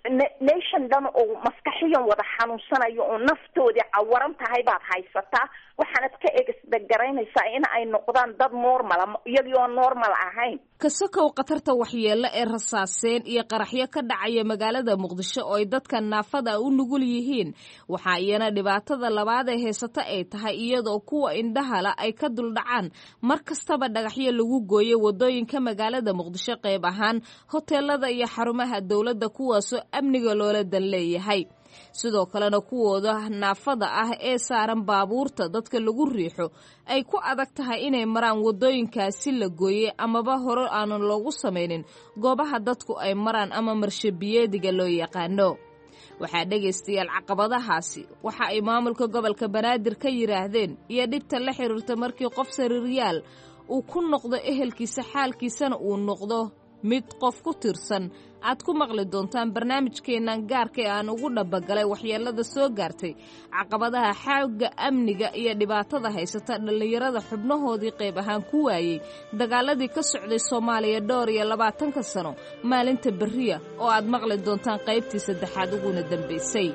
nation dhan oo maskaxiyan wada xanuunsanayo oo naftoodii cawaran tahay baad haysataa waxaanad ka egsdagaraynaysaa in ay noqdaan dad normala iyagii oo normal ahayn kasakow khatarta waxyeelo ee rasaaseen iyo qaraxyo ka dhacaya magaalada muqdisho oo ay dadka naafada u nugul yihiin waxaa iyana dhibaatada labaad ee heysata ay tahay iyadoo kuwa indhahala ay ka duldhacaan mar kastaba dhagaxyo lagu gooyo wadooyinka magaalada muqdisho qayb ahaan hoteelada iyo xarumaha dowladda kuwaasoo amniga loola dan leeyahay sidoo kalena kuwooda naafada ah ee saaran baabuurta dadka lagu riixo ay ku adag tahay inay maraan wadooyinkaasi la gooyey amaba hore aanan loogu samaynin goobaha dadku ay maraan ama marshabiyeediga loo yaqaano waxaa dhegaystayaal caqabadahaasi waxa ay maamulka gobolka banaadir ka yidhaahdeen iyo dhibta la xiriirta markii qof sariiryaal uu ku noqdo ehelkiisa xaalkiisana uu noqdo mid qof ku tirsan aad ku maqli doontaan barnaamijkeennan gaarka ee aan ugu dhabagalay waxyeelada soo gaartay caqabadaha xaagga amniga iyo dhibaatada haysata dhallinyarada xubnahoodii qayb ahaan ku waayey dagaaladii ka socday soomaaliya dhowr iyo labaatanka sano maalinta berriya oo aad maqli doontaan qaybtii saddexaad uguna dambaysay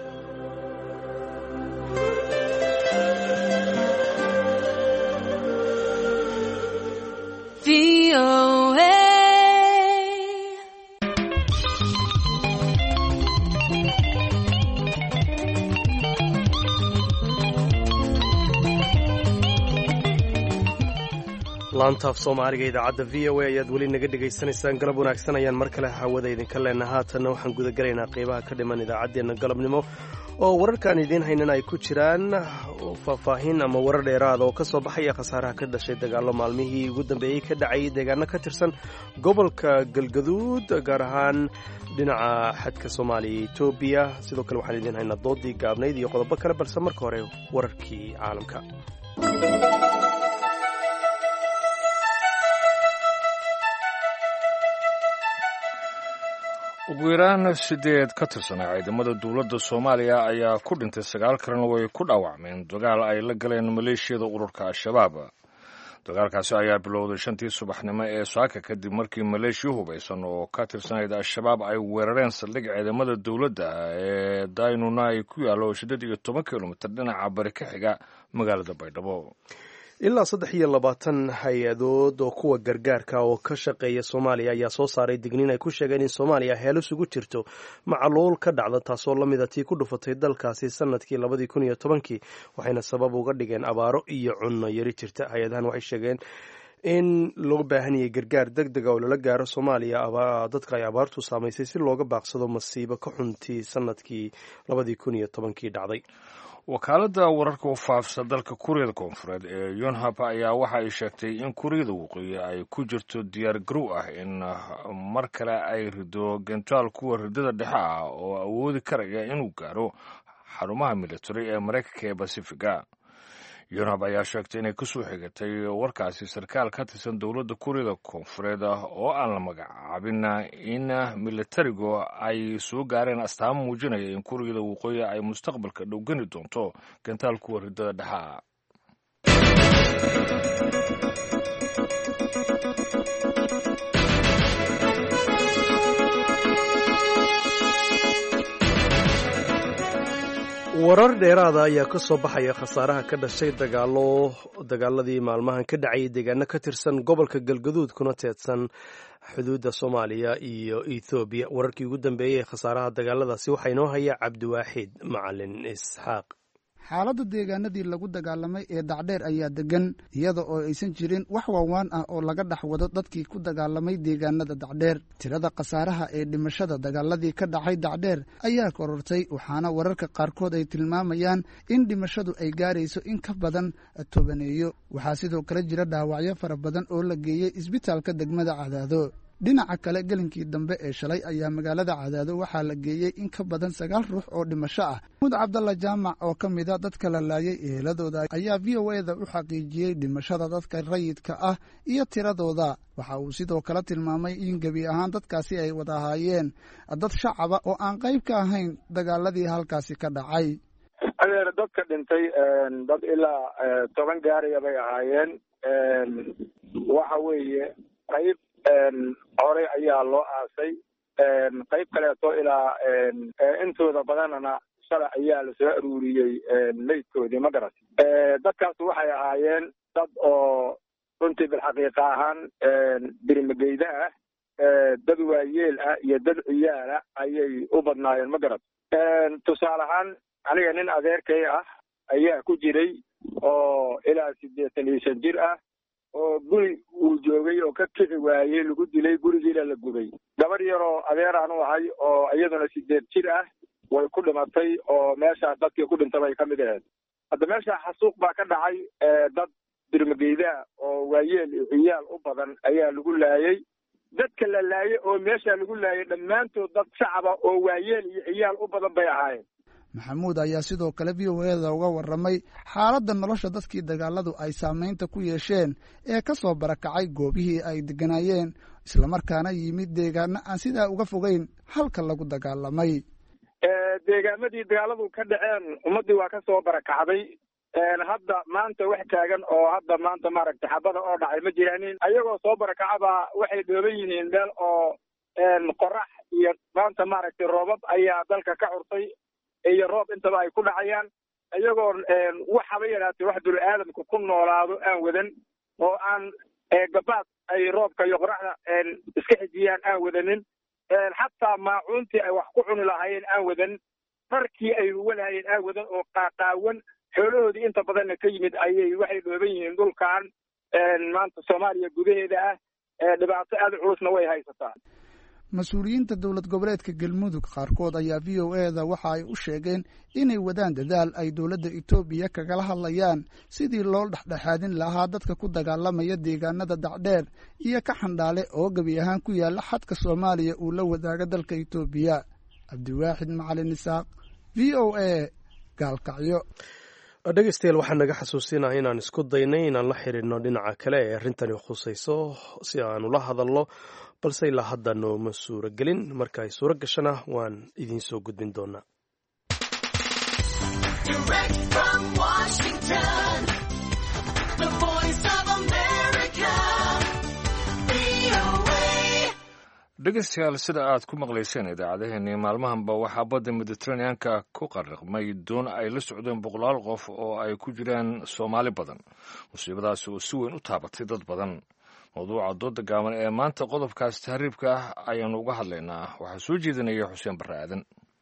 laantaaf soomaaliga idaacadda v o a ayaad weli naga dhegaysanaysaan galab wanaagsan ayaan mar kale hawada idinka leenna haatanna waxaan gudagalaynaa qeybaha ka dhiman idaacaddeenna galabnimo oo wararkaan idiin haynan ay ku jiraan faahfaahin ama warar dheeraada oo ka soo baxaya khasaaraha ka dhashay dagaallo maalmihii ugu dambeeyey ka dhacayay deegaano ka tirsan gobolka galgaduud gaar ahaan dhinaca xadka soomaaliya iyo etoobiya sidoo kale waxaan idiin haynaa doodii gaabnayd iyo qodobo kale balse marka hore wararkii caalamka ugu yaraan sideed ka tirsanaa ciidamada dowladda soomaaliya ayaa ku dhintay sagaal kalena way ku dhaawacmeen dagaal ay la galeen maleeshiyada ururka al-shabaab dagaalkaasi ayaa bilowday shantii subaxnimo ee saaka kadib markii maleeshiya hubaysan oo ka tirsanayd al-shabaab ay weerareen saldhig ciidamada dowladda ee daynuna ay ku yaallo siddeed iyo toban kilomitir dhinaca bari ka xiga magaalada baydhabo ilaa saddex iyo labaatan hay-adood oo kuwa gargaarka oo ka shaqeeya soomaaliya ayaa soo saaray digniin ay ku sheegeen in soomaaliya heelis ugu jirto macaluul ka dhacda taasoo la mida tii ku dhufatay dalkaasi sanadkii labadii kun iyo tobankii waxayna sabab uga dhigeen abaaro iyo cunno yari jirta hay-adahan waxay sheegeen in loo baahan yahay gargaar deg dega oo lala gaaro soomaaliya dadka ay abaartu saamaysay si looga baaqsado masiibo ka xuntii sanadkii labadii kun iyo tobankii dhacday wakaaladda wararka u faafsa dalka kuuriyada koonfureed ee yonhap ayaa waxa ay sheegtay in kuuriyada waqooyi ay ku jirto diyaar garow ah in mar kale ay rido gentaal kuwa ridada dhexe ah oo awoodi karaya inuu gaaro xarumaha military ee maraykanka ee basifiga yonhap ayaa sheegtay inay kasoo xigatay warkaasi sarkaal ka tirsan dowladda kuuriyada koonfureed oo aan la magacaabin in militarigu ay soo gaareen astaamo muujinaya in kuuriyada waqooyi ay mustaqbalka dhowgani doonto gantaal kuwa ridada dhexaa warar dheeraada ayaa ka soo baxaya khasaaraha ka dhashay dagaalo dagaaladii maalmahan ka dhacayay deegaano ka tirsan gobolka galgaduud kuna teedsan xuduudda soomaaliya iyo ethoobiya wararkii ugu dambeeyey ee khasaaraha dagaaladaasi waxaa inoo haya cabdiwaaxid macalin isxaaq xaaladda deegaanadii lagu dagaalamay ee dacdheer ayaa degan iyada oo aysan jirin wax waawaan ah oo laga dhex wado dadkii ku dagaalamay deegaanada dacdheer tirada khasaaraha ee dhimashada dagaaladii ka dhacay dacdheer ayaa korortay waxaana wararka qaarkood ay tilmaamayaan in dhimashadu ay gaarayso in ka badan tobaneeyo waxaa sidoo kale jira dhaawacyo fara badan oo la geeyey isbitaalka degmada cadaado dhinaca kale gelinkii dambe ee shalay ayaa magaalada cadaado waxaa la geeyey in ka badan sagaal ruux oo dhimasho ah mud cabdalla jaamac oo ka mida dadka la laayay eheladooda ayaa v o eda u xaqiijiyey dhimashada dadka rayidka ah iyo tiradooda waxa uu sidoo kale tilmaamay in gebi ahaan dadkaasi ay wada ahaayeen dad shacaba oo aan qayb ka ahayn dagaaladii halkaasi ka dhacay adeer dadka dhintay dad ilaa toban gaaraya bay ahaayeen waxa weeye qayb horey ayaa loo aasay qayb kaleeto ilaa intooda badanana shalay ayaa lasoo aruuriyey meydkoodii ma garat dadkaas waxay ahaayeen dad oo runtii bilxaqiiqa ahaan birimageyda ah dad waayeel ah iyo dad ciyaala ayay u badnaayeen ma garat tusaale ahaan aniga nin adeerkay ah ayaa ku jiray oo ilaa siddeetan iyo shan jir ah oo guri uu joogay oo ka kici waayey lagu dilay gurigiina la gubay gabar yaroo adeeraan u ahay oo iyaduna sideed jir ah way ku dhimatay oo meeshaas dadkii ku dhintay bay ka mid ahayd hadda meesha xasuuq baa ka dhacay dad dirmageydaa oo waayeel iyo ciyaal u badan ayaa lagu laayay dadka la laayay oo meesha lagu laayay dhammaantood dad shacaba oo waayeel iyo ciyaal u badan bay ahaayeen maxamuud ayaa sidoo kale v o eda uga warramay xaaladda nolosha dadkii dagaaladu ay saamaynta ku yeesheen ee ka soo barakacay goobihii ay degganaayeen islamarkaana yimid deegaano aan sidaa uga fogeyn halka lagu dagaalamay deegaamadii dagaaladu ka dhaceen ummaddii waa ka soo barakacday hadda maanta wax taagan oo hadda maanta maaragtay xabada oo dhacay ma jiraanin ayagoo soo barakacaba waxay dhooban yihiin meel oo qorax iyo maanta maaragtay roobab ayaa dalka ka curtay iyo roob intaba ay ku dhacayaan iyagoo waxaba yaraatay wax bini aadamku ku noolaado aan wadan oo aan gabaad ay roobka iyo qoraxda iska xijiyaan aan wadanin xataa maacuuntii ay wax ku cuni lahaayeen aan wadan dharkii ay walahayeen aan wadan oo qaaqaawan xoolahoodii inta badanna ka yimid ayay waxay dhooban yihiin dhulkan maanta soomaaliya gudaheeda ah dhibaato aada culusna way haysataa mas-uuliyiinta dowlad goboleedka galmudug qaarkood ayaa v o eda waxa ay u sheegeen inay wadaan dadaal ay dowladda etoobiya kagala hadlayaan sidii loo dhexdhexaadin lahaa dadka ku dagaalamaya deegaanada dacdheer iyo ka xandhaale oo gebi ahaan ku yaala xadka soomaaliya uu la wadaaga dalka etoobiya cabdiwaaxid macalin isaaq v o a gaalkacyo dhegeystayaal waxaa naga xasuusinaya inaan isku daynay inaan la xiriirno dhinaca kale ee arrintani khusayso si aanu la hadalno balse ilaa hadda nooma suuro gelin marka ay suuro gashana waan idiin soo gudbin doonaa dhegeystayaal sida aad ku maqlayseen idaacadeheennii maalmahanba waxaa badda mediteraneanka ku qarriqmay doon ay la socdeen boqolaal qof oo ay ku jiraan soomaali badan musiibadaasi oo si weyn u taabatay dad badan mawduuca dooda gaaban ee maanta qodobkaas tahriibka ah ayaannu uga hadlaynaa waxaa soo jeedinaya xuseen barre aadan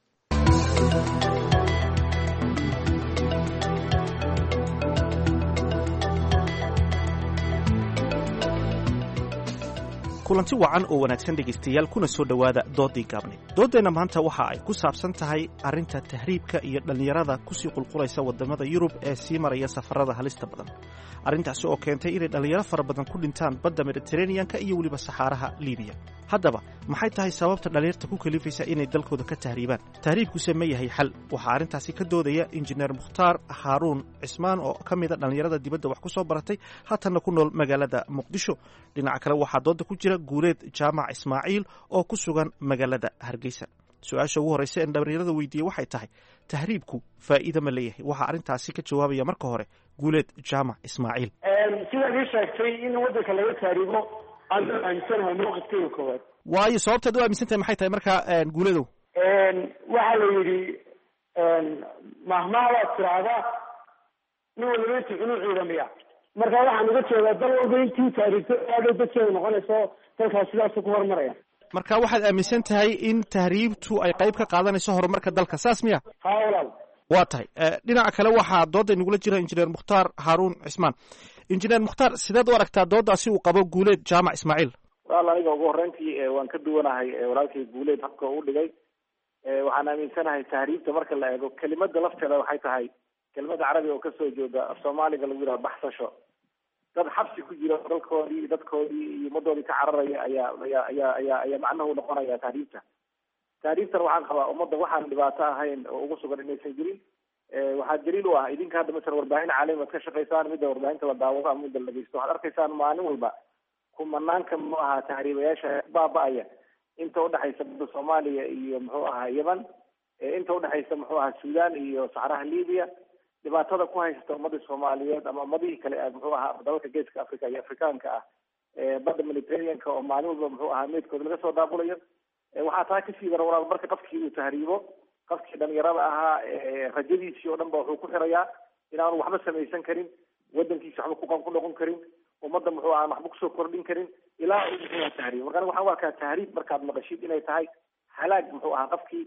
kulanti wacan oo wanaagsan dhegaystayaal kuna soo dhowaada doodii gaabneed dooddeenna maanta waxa ay ku saabsan tahay arrinta tahriibka iyo dhallinyarada kusii qulqulaysa waddamada yurub ee sii maraya safarada halista badan arrintaasi oo keentay inay dhallinyaro fara badan ku dhintaan badda mediteraneanka iyo weliba saxaaraha libiya haddaba maxay tahay sababta dhallinyarta ku kalifaysa inay dalkooda ka tahriibaan tahriibkuse ma yahay xal waxaa arrintaasi ka doodaya injineer mukhtaar haaruun cismaan oo ka mida dhallinyarada dibadda wax ku soo baratay haatanna ku nool magaalada muqdisho dhinaca kale waxaa dooda ku jira guuleed jaamac ismaaciil oo ku sugan magaalada hargeysa su-aasha ugu horreysa een dhallinyarada weydiiyey waxay tahay tahriibku faa'iida ma leeyahay waxaa arrintaasi ka jawaabaya marka hore guuleed jaamac ismaaciil sidaad ii sheegtay in waddanka laga tahriibo aada aaminsanahay mawqifkeyga koowaad waayo sababtaad u aaminsan tahay maxay tahay markaa guuleedow waxaa la yidhi mahmaha waad tiraahdaa nin waliba intuu cunuu ciidamiya marka waxaan uga jeedaa dal walba intii taariigto aadhow dadkeeda noqonayso dalkaas sidaasu ku horumaraya marka waxaad aaminsan tahay in tahriibtu ay qayb ka qaadanayso horumarka dalka saas miya ha walaal waa tahay dhinaca kale waxaa dooda inagula jira injineer mukhtaar haaruun cismaan injineer mukhtaar sideed u aragtaa doodaasi uu qabo guuleed jaamac ismaaciil walaal aniga ugu horreyntii waan ka duwanahay walaalkay guuleed habka u dhigay waxaan aaminsanahay tahriibta marka la eego kelimada lafteeda waxay tahay kelimada carabiga oo kasoo jeeda af soomaaliga lagu yidhaha baxsasho dad xabsi ku jira dalkoodii dadkoodii iyo ummadoodii ka cararaya ayaa ayaa ayaa ayaa ayaa macnahu noqonaya tahriibta tahriibtan waxaan qabaa ummadda waxaan dhibaato ahayn oo ugu sugan inaysan jirin waxaa daliil u ah idinka hadda masalan warbaahin caalami ad ka shaqaysaan midda warbaahinta la daawado ama midda la dhegeysto waxaad arkaysaan maalin walba kumanaanka muxuu ahaa tahriibayaasha baaba-aya inta udhexaysa badda soomaaliya iyo muxuu ahaa yemen inta udhexaysa muxuu ahaa sudan iyo saxraha libya dhibaatada ku haysta ummadii soomaaliyeed ama ummadihii kale muxuu ahaa dalalka geeska africa iyo afrikaanka ah badda mediterraneanka oo maalin walba muxuu ahaa meydkooda laga soo daabulayo waxaa taa kasii dara walaal marka qofkii uu tahriibo qofkii dhalinyarada ahaa rajadiisii oo dhan ba wuxuu ku xirayaa inaanu waxba samaysan karin wadankiisa waxba kuqan ku noqon karin ummadda muxuu ahaa waxba kusoo kordhin karin ilaa uu muxuu ahaa tahriib marka waxaan u arkaa tahriib markaad maqashid inay tahay halaag muxuu ahaa qofkii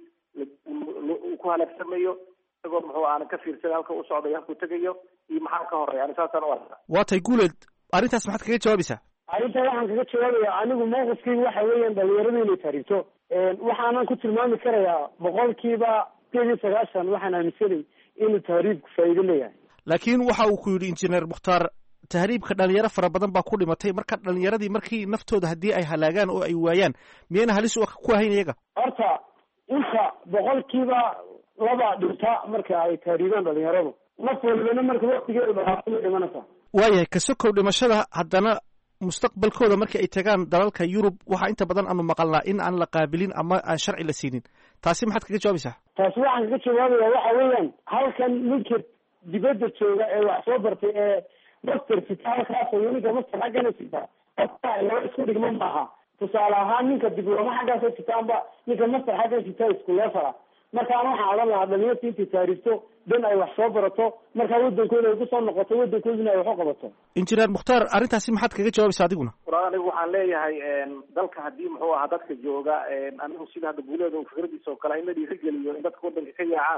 uu ku halaagsamayo isagoo muxuu aanan ka fiirsan halka u socdayo halkuu tegayo iyo maxaa ka horeya ani saasaan u arkaa waa tay guuleed arrintaas maxaad kaga jawaabaysaa arrinta waxaan kaga jawaabaya anigu mawqifkaygu waxa weeyaan dhalinyaradu inay tahriibto waxaanan ku tilmaami karayaa boqolkiiba sideed iyo sagaashan waxaan aaminsanay inuu tahriibku faa'iido leeyahay laakiin waxa uu ku yidhi injineer mukhtaar tahriibka dhalinyaro fara badan baa ku dhimatay marka dhalinyaradii markii naftooda haddii ay halaagaan oo ay waayaan miyayna halis ku ahayn iyaga horta inta boqolkiiba laba dhinta marka ay tahriibaan dhalinyaradu naf walibana marka waktigeedu dhaqaato ma dhimanaysa waayahay kasokow dhimashada haddana mustaqbalkooda markii ay tagaan dalalka yurub waxaa inta badan aanu maqalnaa in aan la qaabilin ama aan sharci la siinin taasi maxaad kaga jawaabaysaa taasi waxaan kaga jawaabaya waxa weeyaan halkan ninka dibadda jooga ee wax soo bartay ee master sita halkaas iyo ninka master xaggana sita laba isku dhigma maaha tusaale ahaan ninka diblooma xaggaasoo sitaanba ninka master xaggan sita isku leefala markaan waxaan odhan lahaa dhalinyarta intay taariifto dan ay wax soo barato markaa wadankooda ay kusoo noqoto wadankoodina ay wax u qabato injineer mukhtaar arrintaasi maxaad kaga jawaabaysaa adiguna walaal anigu waxaan leeyahay dalka haddii muxuu ahaa dadka jooga anigu sida hadda guuleeda uu fikradiisa oo kale in la dhiirigeliyo in dadka wadanka ka yaacaan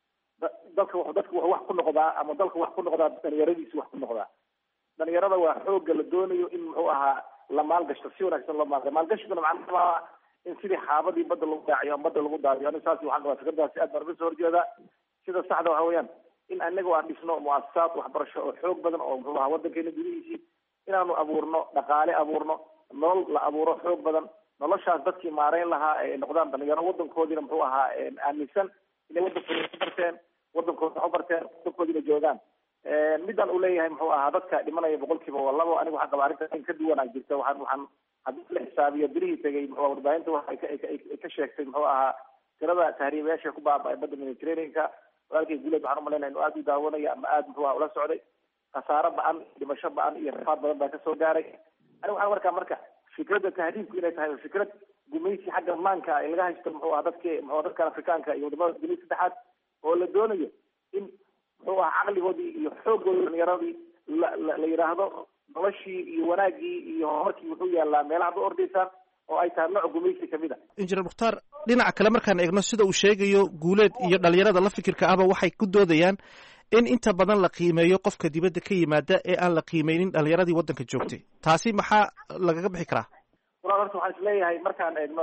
dalka dadka wuxuu wax ku noqdaa ama dalka wax ku noqdaa dhalinyaradiisa wax ku noqdaa dhalinyarada waa xooga la doonayo in muxuu ahaa la maalgashto si wanaagsan loo maalga maalgashiguna macnaha in sidii xaabadii badda lagu daaciyo ama badda lagu daadiyo aniga saas waxaan qabaa fikradaasi aad baan uga soo horjeedaa sida saxda waxa weeyaan in anagu aan dhisno muasasaad waxbarasho oo xoog badan oo muxuu ahaa wadankeena gudihiisii inaanu abuurno dhaqaale abuurno nolol la abuuro xoog badan noloshaas dadkii maareyn lahaa ay noqdaan dhalinyaro wadankoodiina muxuu ahaa aaminsan inay wadankooda ku barteen wadankooda wax u barteen wadankoodiina joogaan midaan uu leeyahay muxuu ahaa dadka dhimanaya boqolkiiba waa labo aniga waxaan qabaa arrinta in ka duwanaa jirta waxaan waxaan haddii la xisaabiyo bilihii tegay muxuu warbaahinta waxay ka ay ka sheegtay muxuu ahaa tirada tahriibayaasha ku baaba-ay badda mediterraneanka walaalkay guuleed waxaan umalaynaya inuu aada u daawanaya ama aada muxuu aha ula socday khasaaro ba-an dhimasho ba-an iyo rafaad badan baa kasoo gaaray aniga waxaan markaa marka fikradda tahriibku inay tahay fikrad gumaysi xagga maanka ay laga haysto muxuu aha dadki muxuu dadkan afrikaanka iyo wadamada dunida saddexaad oo la doonayo in muxuu aha caqligoodii iyo xooggoodii dhalinyaradii la la la yidhaahdo noloshii iyo wanaaggii iyo horumarkii wuxuu yaalaa meelaha ba ordaysaan oo ay tahay nooc gumaysi kamid a injineer mukhtaar dhinaca kale markaan eegno sida uu sheegayo guuleed iyo dhalinyarada la fikirka ahba waxay ku doodayaan in inta badan la qiimeeyo qofka dibadda ka yimaada ee aan la qiimeynin dhalinyaradii waddanka joogtay taasi maxaa lagaga bixi karaa walaal horta waxaan isleeyahay markaan eegno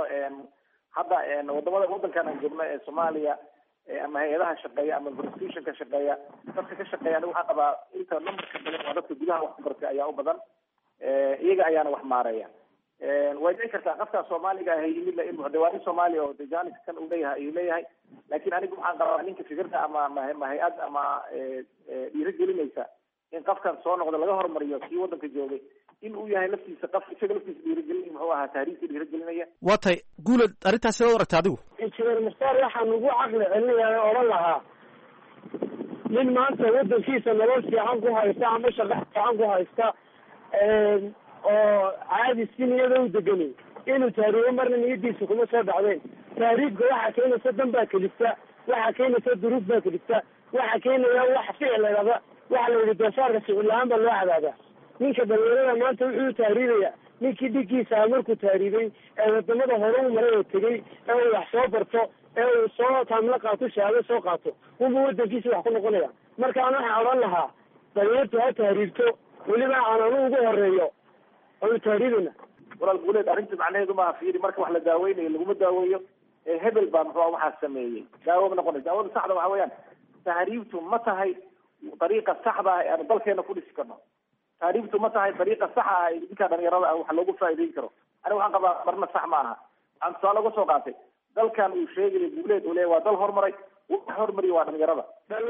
hadda wadamada wadankan aan joogno ee soomaaliya ama hay-adaha shaqeeya ama institutionka shaqeeya dadka ka shaqeeya aniga waxaan qabaa inta numberka badan waa dadka gudaha wax ku bartay ayaa u badan iyaga ayaana wax maareeya way dhici kartaa qofkaa soomaaliga ah yimid la in de waa nin soomaaliya oo de janis kan uu leeyahay ayuu leeyahay laakiin anigu waxaan qabaa ninka fikirda ama ma hay-ad ama dhiirigelinaysa in qofkan soo noqda laga hormariyo kii wadanka joogay in uu yahay laftiisa qof isaga laftiisa dhiirigelin muxuu ahaa taariikhka dhiirigelinaya waa tahay guuled arrintaas sidaad u aragta adigu injineer mukhtaar waxaan ugu caqli celinayaa oo odhan lahaa nin maanta wadankiisa nolol fiican ku haysta ama shaqo fiican ku haysta oo caadi si niyada u deganay inuu tahriibo marna niyadiisa kuma soo dhacdeen tahriibka waxaa keenaysa dan baa kelista waxaa keenaysa duruuf baa kelista waxa keenaya wax ficilaba waxa la yidhi doofaarka ficil la-aan baa loo cadaabaa ninka dhalinyarada maanta wuxuu tahriibaya ninkii dhiggiisa markuu tahriibay ee wadamada hore u maray oo tegey ee uu wax soo barto ee uu soo taamlo qaato shahaado soo qaato unba wadankiisa wax ku noqonaya marka aan waxaan odhan lahaa dhalinyartu ha tahriibto weliba aan anu ugu horeeyo anu tahriibina walaal guuleed arrinta macnaheedu maaha fiiri marka wax la daaweynayo laguma daaweeyo ee hebel baa muxua waxaa sameeyey daawo ma noqonaysa daawada saxda waxa weeyaan tahriibtu ma tahay dariiqa saxda ah ee aanu dalkeena ku dhisi karno tahriibtu ma tahay dariiqa saxa ah ee ninka dhalinyarada ah wax loogu faa'iideyn karo aniga waxaan qabaa marna sax ma aha waxaan tusaale uga soo qaatay dalkan uu sheegaya guuleed uu leeyahy waa dal horumaray wax hormariya waa dhalinyarada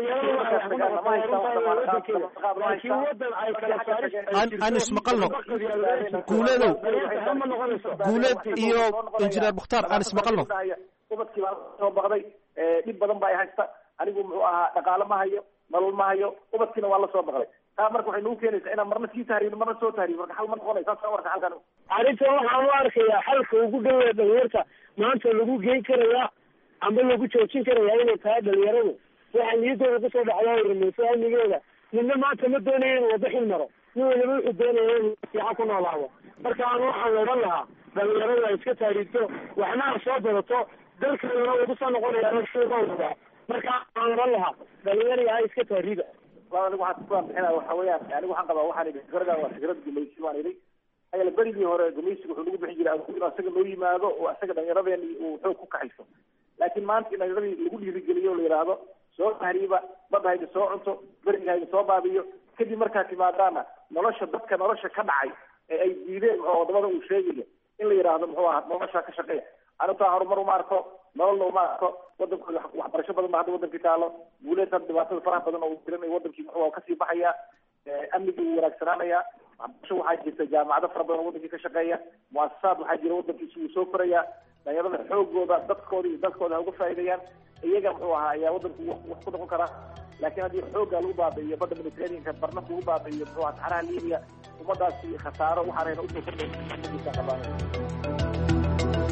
aan ismaqalno guuleedow guuleed iyo injineer mukhtaar aan ismaqalno ubadkii baa soo baqday dhib badan ba ay haysta anigu muxuu ahaa dhaqaale ma hayo nolol ma hayo ubadkiina waa la soo baqday taa marka waxay nagu keenaysaa inaan marna sii tahriibno marna soo tahriibno marka xal ma noqonaysa saas warka xalkan arrinta waxaan u arkayaa xalka ugu dhawaa dhalinyarta maanta lagu geyn karayaa amba lagu joojin karayaa inay tahay dhalinyaradu waxaa niyadooda kusoo dhacdaa rumayso amnigeeda midna maanta ma doonaya inuu wada xil maro nin waliba wuxuu doonaya inuu fiican ku noolaado marka aan waxaan odhan lahaa dhalinyaradu ay iska taariigto waxna ha soo badato dalkeedana wuu kusoo noqonaya suuqooda marka aan odhan lahaa dhalinyaraya ha iska taariiga anigu waxaan ku bixinaya waxa weeyaan anigu waxaan qabaa waxaan idhi fikradan waa fikrad gumaysi baan idhi ayala berigii hore gumaysiga wuxuu nagu bixin jiray inuu asaga noo yimaado oo asaga dhallinyaradeen uu xoog ku kaxayso laakiin maanta in dhallinyaradii lagu dhiirigeliyo o la yidhaahdo soo tahriiba badda hayda soo cunto beriga hayda soo baabiyo kadib markaa timaadaana nolosha dadka nolosha ka dhacay ee ay diideen oo wadamada uu sheegayo in la yidhaahdo muxuu ahaa nolosha ka shaqeeya anitaa horumar uma arko nololna uma arko wadankooda waxbarasho badan ba hadda wadankii taalo guuleed hadda dhibaatada faraha badan oo jiran wadankii muxuu kasii baxaya amnigii wuu wanaagsanaanaya waxbarasho waxaa jirta jaamacado fara badan oo wadankii ka shaqeeya muasasaad waxaa jira wadankiisi wuu soo koraya dhalinyarada xoogooda dadkooda iyo dalkooda ha uga faa'iideeyaan iyaga muxuu ahaa ayaa wadanku wax ku noqon karaa laakiin haddii xoogga lagu baabi'iyo badda mediterraneanka barna lagu baabi'iyo muxuu ahaa saxaraha libiya ummadaasi khasaaro waxaanayna usoo kordhaysa qabaanaya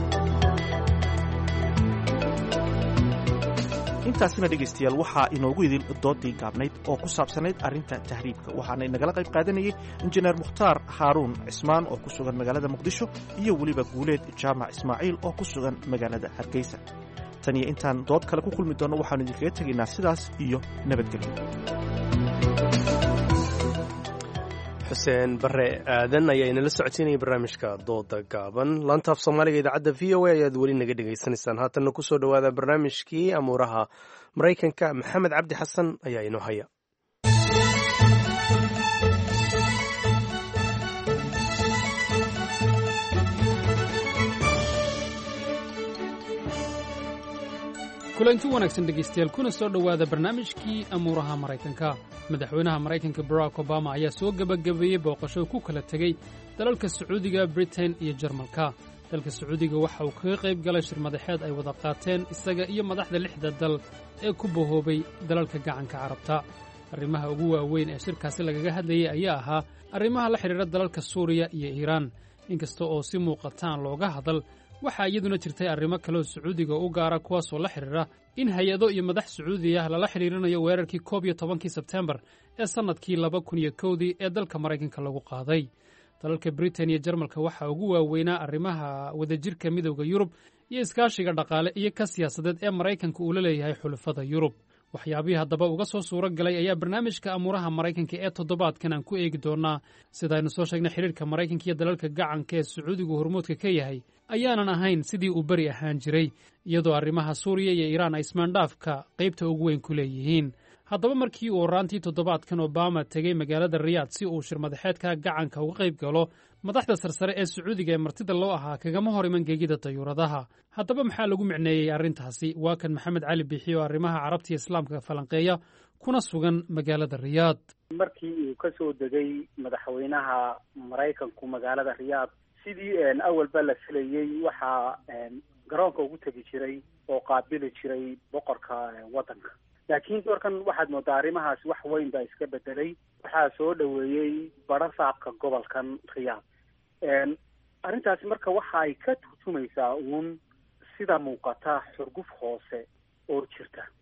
intaasina dhegaystayaal waxaa inoogu idil doodii gaabnayd oo ku saabsanayd arrinta tahriibka waxaana inagala qayb qaadanayay injineer mukhtaar haaruun cismaan oo ku sugan magaalada muqdisho iyo weliba guuleed jaamac ismaaciil oo ku sugan magaalada hargeysa tan iyo intaan dood kale ku kulmi doonno waxaanu idinkaga tegaynaa sidaas iyo nabadgelyo xuseen bare aadan ayaa inala socodsiinaya barnaamijka dooda gaaban laantaaf soomaaliga idaacadda v o a ayaad weli naga dhegaysanaysaan haatanna kusoo dhowaada barnaamijkii amuuraha maraykanka maxamed cabdi xasan ayaa inoo haya kulanti wanaagsan dhegaystayaal kuna soo dhowaada barnaamijkii amuuraha maraykanka madaxweynaha maraykanka barack obama ayaa soo gebagabeeyey booqasho ku kala tegey dalalka sacuudiga britain iyo jarmalka dalka sacuudiga waxa uu kaga qayb galay shir madaxeed ay wada qaateen isaga iyo madaxda lixda dal ee ku bahoobay dalalka gacanka carabta arrimaha ugu waaweyn ee shirkaasi lagaga hadlayay ayaa ahaa arrimaha la xidhiidha dalalka suuriya iyo iiraan inkasta oo si muuqataan looga hadal waxaa iyaduna jirtay arrimo kaleoo sacuudiga u gaara kuwaasoo la xidhiidha in hay-ado iyo madax sacuudi ah lala xidhiirinayo weerarkii koob iyo tobankii sebtembar ee sannadkii laba kun iyo kowdii ee dalka maraykanka lagu qaaday dalalka britain iyo jarmalka waxaa ugu waaweynaa arrimaha wadajirka midowda yurub iyo iskaashiga dhaqaale iyo ka siyaasadeed ee maraykanka uu la leeyahay xulafada yurub waxyaabihii haddaba uga soo suuro galay ayaa barnaamijka amuuraha maraykanka ee toddobaadkan aan ku eegi doonnaa sidaaynu soo sheegnay xidhiirka maraykanka iyo dalalka gacanka ee sacuudigu hormuudka ka yahay ayaanan ahayn sidii uu beri ahaan jiray iyadoo arrimaha suuriya iyo iiraan ay ismaandhaafka qaybta ugu weyn ku leeyihiin haddaba markii uu horaantii toddobaadkan obama tegey magaalada riyaad si uu shir madaxeedka gacanka uga qayb galo madaxda sarsare ee sacuudiga ee martida loo ahaa kagama hor iman geegida dayuuradaha haddaba maxaa lagu micneeyey arrintaasi waa kan maxamed cali biixi oo arrimaha carabta iyo islaamka falanqeeya kuna sugan magaalada riyaad markii uu ka soo degay madaxweynaha maraykanku magaalada riyaad sidii awalba la filayey waxaa garoonka ugu tegi jiray oo qaabili jiray boqorka waddanka laakiin doorkan waxaad moodaa arrimahaasi wax weyn baa iska bedelay waxaa soo dhoweeyey badho saabka gobolkan riyaad arrintaasi marka waxa ay ka turjumaysaa uun sida muuqata xurguf hoose oo jirta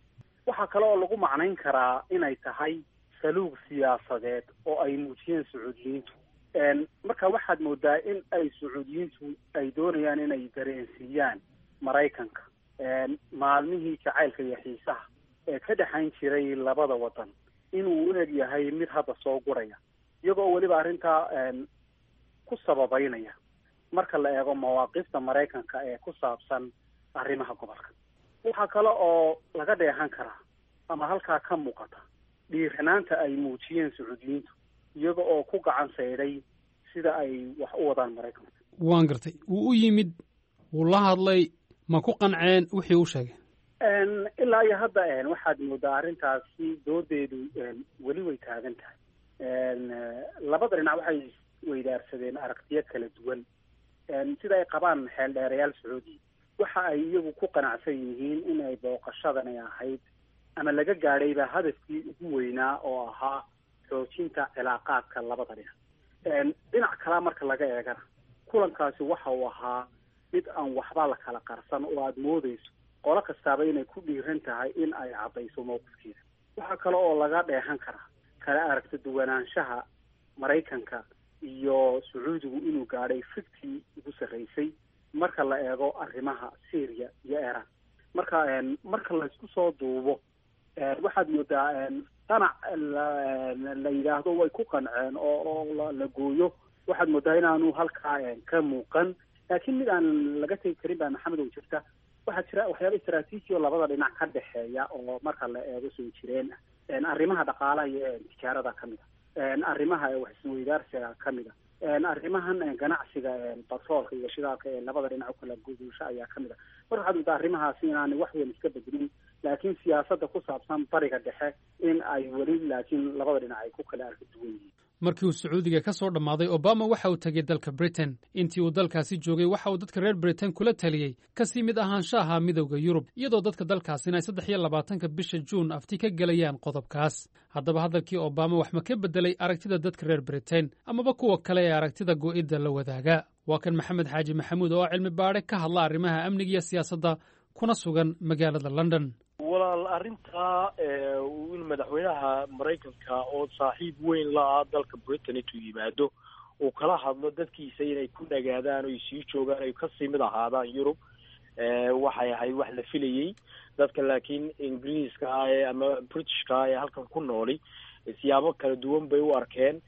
waxaa kale oo lagu macnayn karaa inay tahay saluug siyaasadeed oo ay muujiyeen sacuudiyiintu marka waxaad moodaa in ay sacuudiyiintu ay doonayaan inay dareensiiyaan maraykanka maalmihii jacaylka iyo xiisaha ee ka dhexayn jiray labada wadan inuu u eg yahay mid hadda soo guraya iyagoo weliba arrintaa ku sababeynaya marka la eego mawaaqifta maraykanka ee ku saabsan arrimaha gobolka waxaa kale oo laga dheehan karaa ama halkaa ka muuqata dhiiranaanta ay muujiyeen sacuudiyiintu iyaga oo ku gacan saydhay sida ay wax u wadaan maraykanka waan gartay wuu u yimid wuu la hadlay ma ku qanceen wixii u sheegay ilaa iyo hadda waxaad moodaa arrintaasi doodeedu weli way taagan tahay labada dhinac waxay weydaarsadeen aragtiyo kala duwan sida ay qabaan xeeldheerayaal sacuudiya waxa ay iyagu ku qanacsan yihiin in ay booqashadani ahayd ama laga gaadhayba hadafkii ugu weynaa oo ahaa xoojinta cilaaqaadka labada dhinac dhinac kalaa marka laga eegana kulankaasi waxa uu ahaa mid aan waxba la kala qarsan oo aada moodeyso qolo kastaaba inay ku dhiiran tahay in ay caddayso mowqifkeeda waxaa kale oo laga dheehan karaa kala aragta duwanaanshaha maraykanka iyo sacuudigu inuu gaadhay fiktii ugu sarreysay marka la eego arrimaha syria iyo iran marka marka laysku soo duubo waxaad moodaa qanac la yidhaahdo way ku qanceen oo oo la gooyo waxaad moodaa inaanu halkaa ka muuqan laakiin mid aan laga tegi karin baa maxamed oo jirta waxaa jira waxyaaba istraatiiji oo labada dhinac ka dhexeeya oo marka la eego soo jireen ah arrimaha dhaqaalaha iyo tijaarada ka mid a arrimaha wax isweydaarsiga ka mid a arrimahan ganacsiga batroolka iyo shidaalka ee labada dhinac ukala guduusho ayaa ka mid a mar waxaad moodaa arrimahaasi inaanay wax weyn iska bedelin laakiin siyaasadda ku saabsan bariga dhexe in ay weli laakiin labada dhinac ay ku kala arka duwan yihiin markii uu sacuudiga ka soo dhammaaday obama waxa uu tegey dalka britain intii uu dalkaasi joogay waxa uu dadka reer britain kula taliyey kasii mid ahaanshaha midowda yurub iyadoo dadka dalkaasina ay saddex iyo labaatanka bisha juun afti ka gelayaan qodobkaas haddaba hadalkii obama wax ma ka beddelay aragtida dadka reer britain amaba kuwa kale ee aragtida go'idda la wadaaga waa kan maxamed xaaji maxamuud oo cilmi baadhe ka hadla arrimaha amniga iyo siyaasadda kuna sugan magaalada london walaal arrintaa in madaxweynaha maraykanka oo saaxiib weyn la ah dalka britain intuu yimaado uu kala hadlo dadkiisa inay ku nagaadaan o sii joogaan ay kasii mid ahaadaan yurub waxay ahayd wax la filayey dadka laakiin ingiriiska ah ee ama britishka ah ee halkan ku nooli siyaabo kala duwan bay u arkeen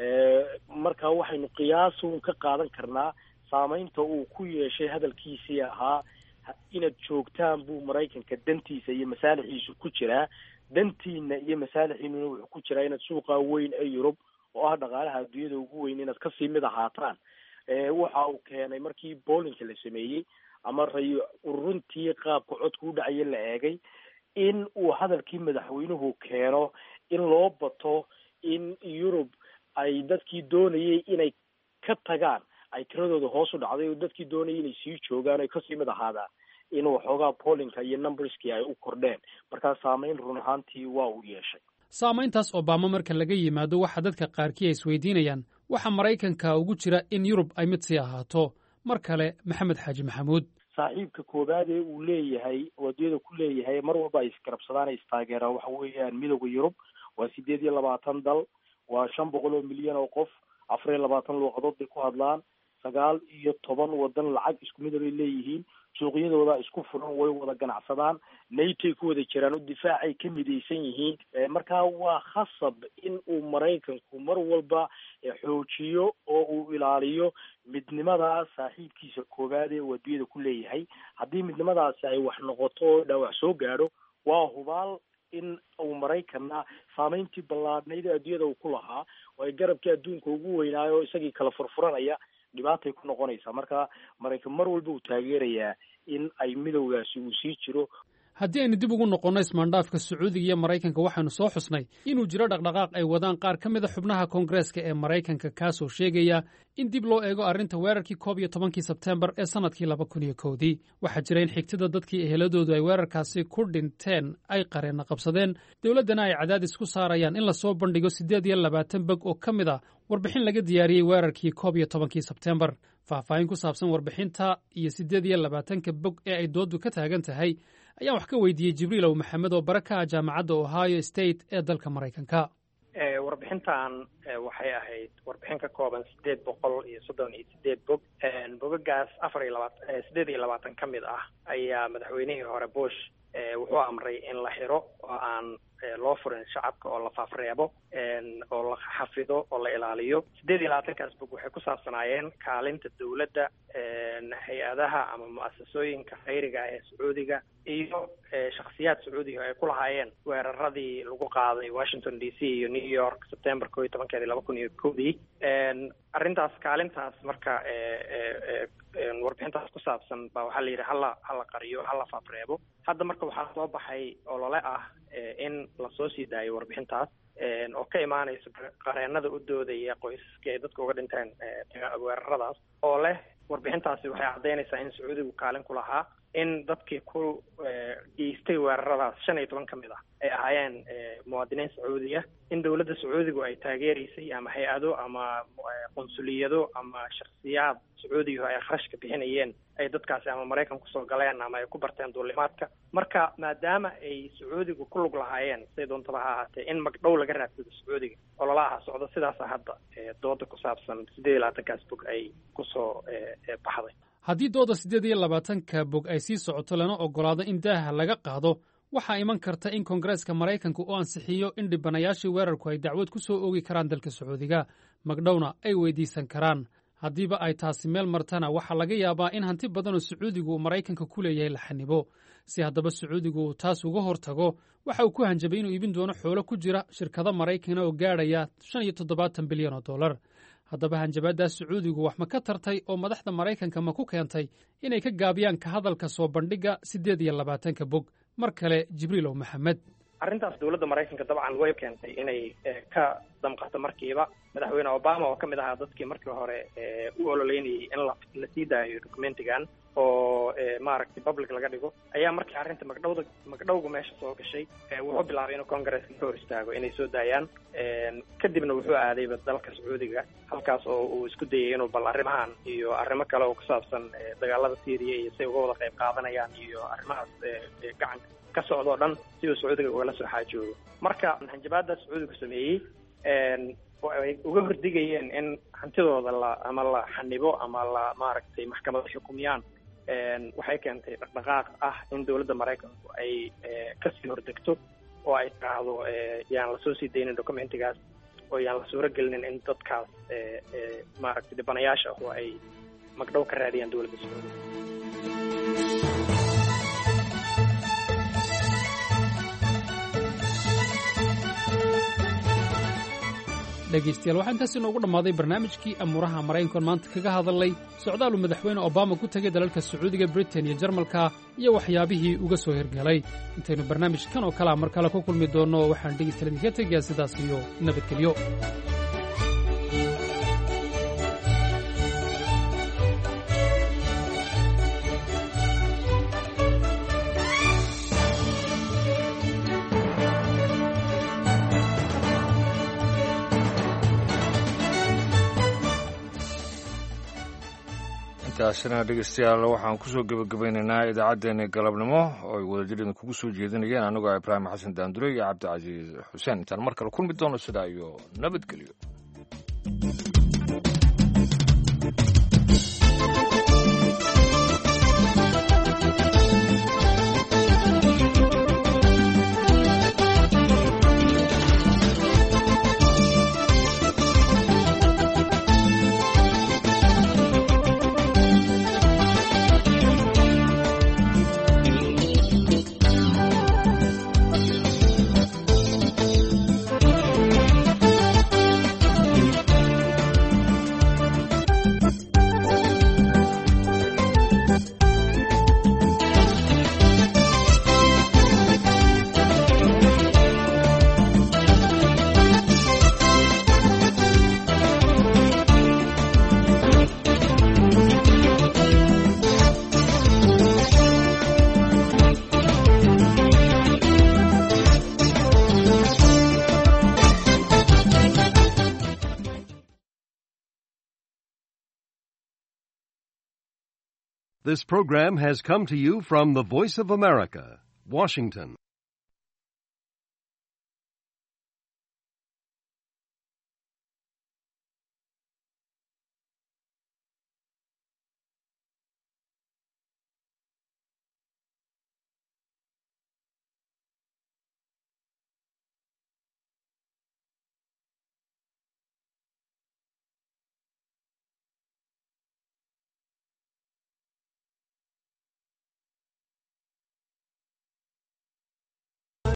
marka waxaynu qiyaasun ka qaadan karnaa saameynta uu ku yeeshay hadalkiisii ahaa inaad joogtaan buu maraykanka dantiisa iyo masaalixiisu ku jiraa dantiina iyo masaalixiinuna wuxuu ku jiraa inaad suuqa weyn ee yurub oo ah dhaqaalaha adduunyada ugu weyn inaad kasii mid ahaataan waxa uu keenay markii boolinka la sameeyey ama ray ururuntii qaabka codka u dhacaya la eegay in uu hadalkii madaxweynuhu keeno in loo bato in yurub ay dadkii doonayay inay ka tagaan ay tiradooda hoos u dhacday oo dadkii doonayay inay sii joogaan oy kasii mid ahaadaan in waxoogaa boolinka iyo numberskii ay u kordheen markaa saameyn run ahaantii waa uu yeeshay saamayntaas obama marka laga yimaado waxa dadka qaarkii ay isweydiinayaan waxa maraykanka ugu jira in yurub ay mid sii ahaato mar kale maxamed xaaji maxamuud saaxiibka koowaad ee uu leeyahay waddiyada ku leeyahay mar walba ay isgarabsadaan ay istaageeraan waxa weeyaan midowda yurub waa sideed iyo labaatan dal waa shan boqol oo milyan oo qof afar iyo labaatan luuqadood bay ku hadlaan sagaal iyo toban wadan lacag isku mid bay leeyihiin suuqyadooda isku furan way wada ganacsadaan natoy ku wada jiraan oo difaacay ka midaysan yihiin markaa waa khasab in uu maraykanku mar walba xoojiyo oo uu ilaaliyo midnimada saaxiibkiisa koowaad ee uu adduunyada ku leeyahay haddii midnimadaasi ay wax noqoto oo dhaawac soo gaadho waa hubaal in uu maraykanna saameyntii ballaadhnayd ee adduunyada uu ku lahaa oo ay garabkii adduunka ugu weynaayo oo isagii kala furfuranaya dhibaatay ku noqonaysaa marka maraykan mar walba uu taageerayaa in ay midowgaasi uu sii jiro haddii aynu dib ugu noqonno ismaandhaafka sacuudiga iyo maraykanka waxaynu soo xusnay inuu jiro dhaqdhaqaaq ay wadaan qaar ka mid a xubnaha koongareeska ee maraykanka kaasoo sheegaya in dib loo eego arrinta weerarkii koob iyo tobankii sebteembar ee sannadkii laba kun iyo kowdii waxaa jira in xigtida dadkii eheladoodu ay weerarkaasi ku dhinteen ay qareenna qabsadeen dowladdana ay cadaadis ku saarayaan in lasoo bandhigo siddeed iyo labaatan beg oo ka mid a warbixin laga diyaariyey weerarkii koob iyo tobankii sebteembar faahfaahin ku saabsan warbixinta iyo siddeed iyo labaatanka bog ee ay dooddu ka taagan tahay ayaan wax ka weydiiyey jibriilow maxamed oo bare ka ah jaamacadda ohio state ee dalka maraykanka warbixintan waxay ahayd warbixin ka kooban sideed boqol iyo soddon iyo sideed bog bogagaas afar iyo labaatan sideed iyo labaatan ka mid ah ayaa madaxweynihii hore bush wuxuu amray in la xiro oo aan loo furin shacabka oo la faafreebo oo la xafido oo la ilaaliyo sideed iyo labaatankaas bog waxay ku saabsanaayeen kaalinta dowladda hay-adaha ama mu-asasooyinka khayriga ah ee sacuudiga iyo shakhsiyaad sacuudiga ay ku lahaayeen weeraradii lagu qaaday washington d c iyo new york september ko iyo tobankeedii laba kun iyo kowdii arrintaas kaalintaas marka warbixintaas ku saabsan baa waxaa la yidhi hala hala qariyo hala faafreebo hadda marka waxaa soo baxay olole ah in lasoo sii daayo warbixintaas oo ka imaanaysa qareenada u doodaya qoysaskii ay dadka uga dhinteen weeraradaas oo leh warbixintaasi waxay caddaynaysaa in sacuudigu kaalin ku lahaa in dadkii ku geystay weeraradaas shan iyo toban ka mid ah ay ahaayeen muwaadiniin sacuudiya in dowladda sacuudigu ay taageeraysay ama hay-ado ama qunsuliyado ama shaksiyaad sacuudiga ay kharashka bixinayeen ay dadkaasi ama maraykan kusoo galeen ama ay ku barteen duulimaadka marka maadaama ay sacuudigu ku lug lahaayeen siday doontaba ha ahaatee in magdhow laga raadsado sacuudiga ololaha socdo sidaasa hadda dooda ku saabsan sideed iyo labaatankaas bog ay kusoo baxday haddii dooda siddeed iyo labaatanka bog ay sii socoto lana oggolaado in daaha laga qaado waxaa iman karta in koongareeska maraykanka uu ansixiyo in dhibanayaashii weerarku ay dacwad ku soo oogi karaan dalka sacuudiga magdhowna ay weydiisan karaan haddiiba ay taasi meel martana waxaa laga yaabaa in hanti badanoo sacuudigu uu maraykanka ku leeyahay la xanibo si haddaba sacuudigu uu taas uga hortago waxa uu ku hanjabay inuu iibin doono xoolo ku jira shirkado maraykana oo gaadhaya shan iyo toddobaatan bilyan oo dollar haddaba hanjabaaddaas sacuudigu wax ma ka tartay oo madaxda maraykanka ma ku keentay inay ka gaabiyaan ka hadalka soo bandhigga siddeed iyo labaatanka bog mar kale jibriilow maxamed arrintaas dowladda maraykanka dabcan way keentay inay ka damqato markiiba madaxweyne obama oo ka mid ahaa dadkii markii hore u ololeynayay in la la sii daayo documentigan oo maaragtay public laga dhigo ayaa markii arrinta magdhowda magdhowga meesha soo gashay wuxuu bilaabay inuu congresska ka hor istaago inay soo daayaan kadibna wuxuu aadayba dalka sacuudiga halkaas oo uu isku dayay inuu bal arrimahan iyo arrimo kale oo ku saabsan dagaalada syriya iyo say uga wada qayb qaadanayaan iyo arrimahaas gacanka ka socda o dhan si uu sacuudiga ugala soo xaajoogo marka hanjabaadda sacuudigu sameeyey ay uga hordigayeen in hantidooda la ama la xanibo ama la maaragtay maxkamado xukumiyaan waxay keentay dhaqdhaqaaq ah in dowladda maraykanku ay kasii hordegto oo ay tiraahdo yaan lasoo sii daynin documentigaas oo yaan la suuro gelinin in dadkaas maaragtay dhibanayaasha ah oo ay magdhow ka raadiyaan dowladda sacuudiga dhegaystayaal waxaa intaas inoogu dhammaaday barnaamijkii amuuraha maraykankoon maanta kaga hadalnay socdaaluu madaxweyne obama ku tegay dalalka sacuudiga britain iyo jarmalka iyo waxyaabihii uga soo hirgelay intaynu barnaamij kan oo kalea mar kale ku kulmi doonno waxaan dhegaystayaal idinka tegayaa sidaas iyo nabadgelyo intaasina dhegeystayaal waxaan kusoo gebagabaynaynaa idaacaddeenii galabnimo oo ay wadajir kugu soo jeedinayeen anigoo ibraahim xasan daandure iyo cabdicasiis xuseen intaan mar kale kulmi doono sidaa iyo nabadgelyo This program has come to you from the Voice of America, Washington.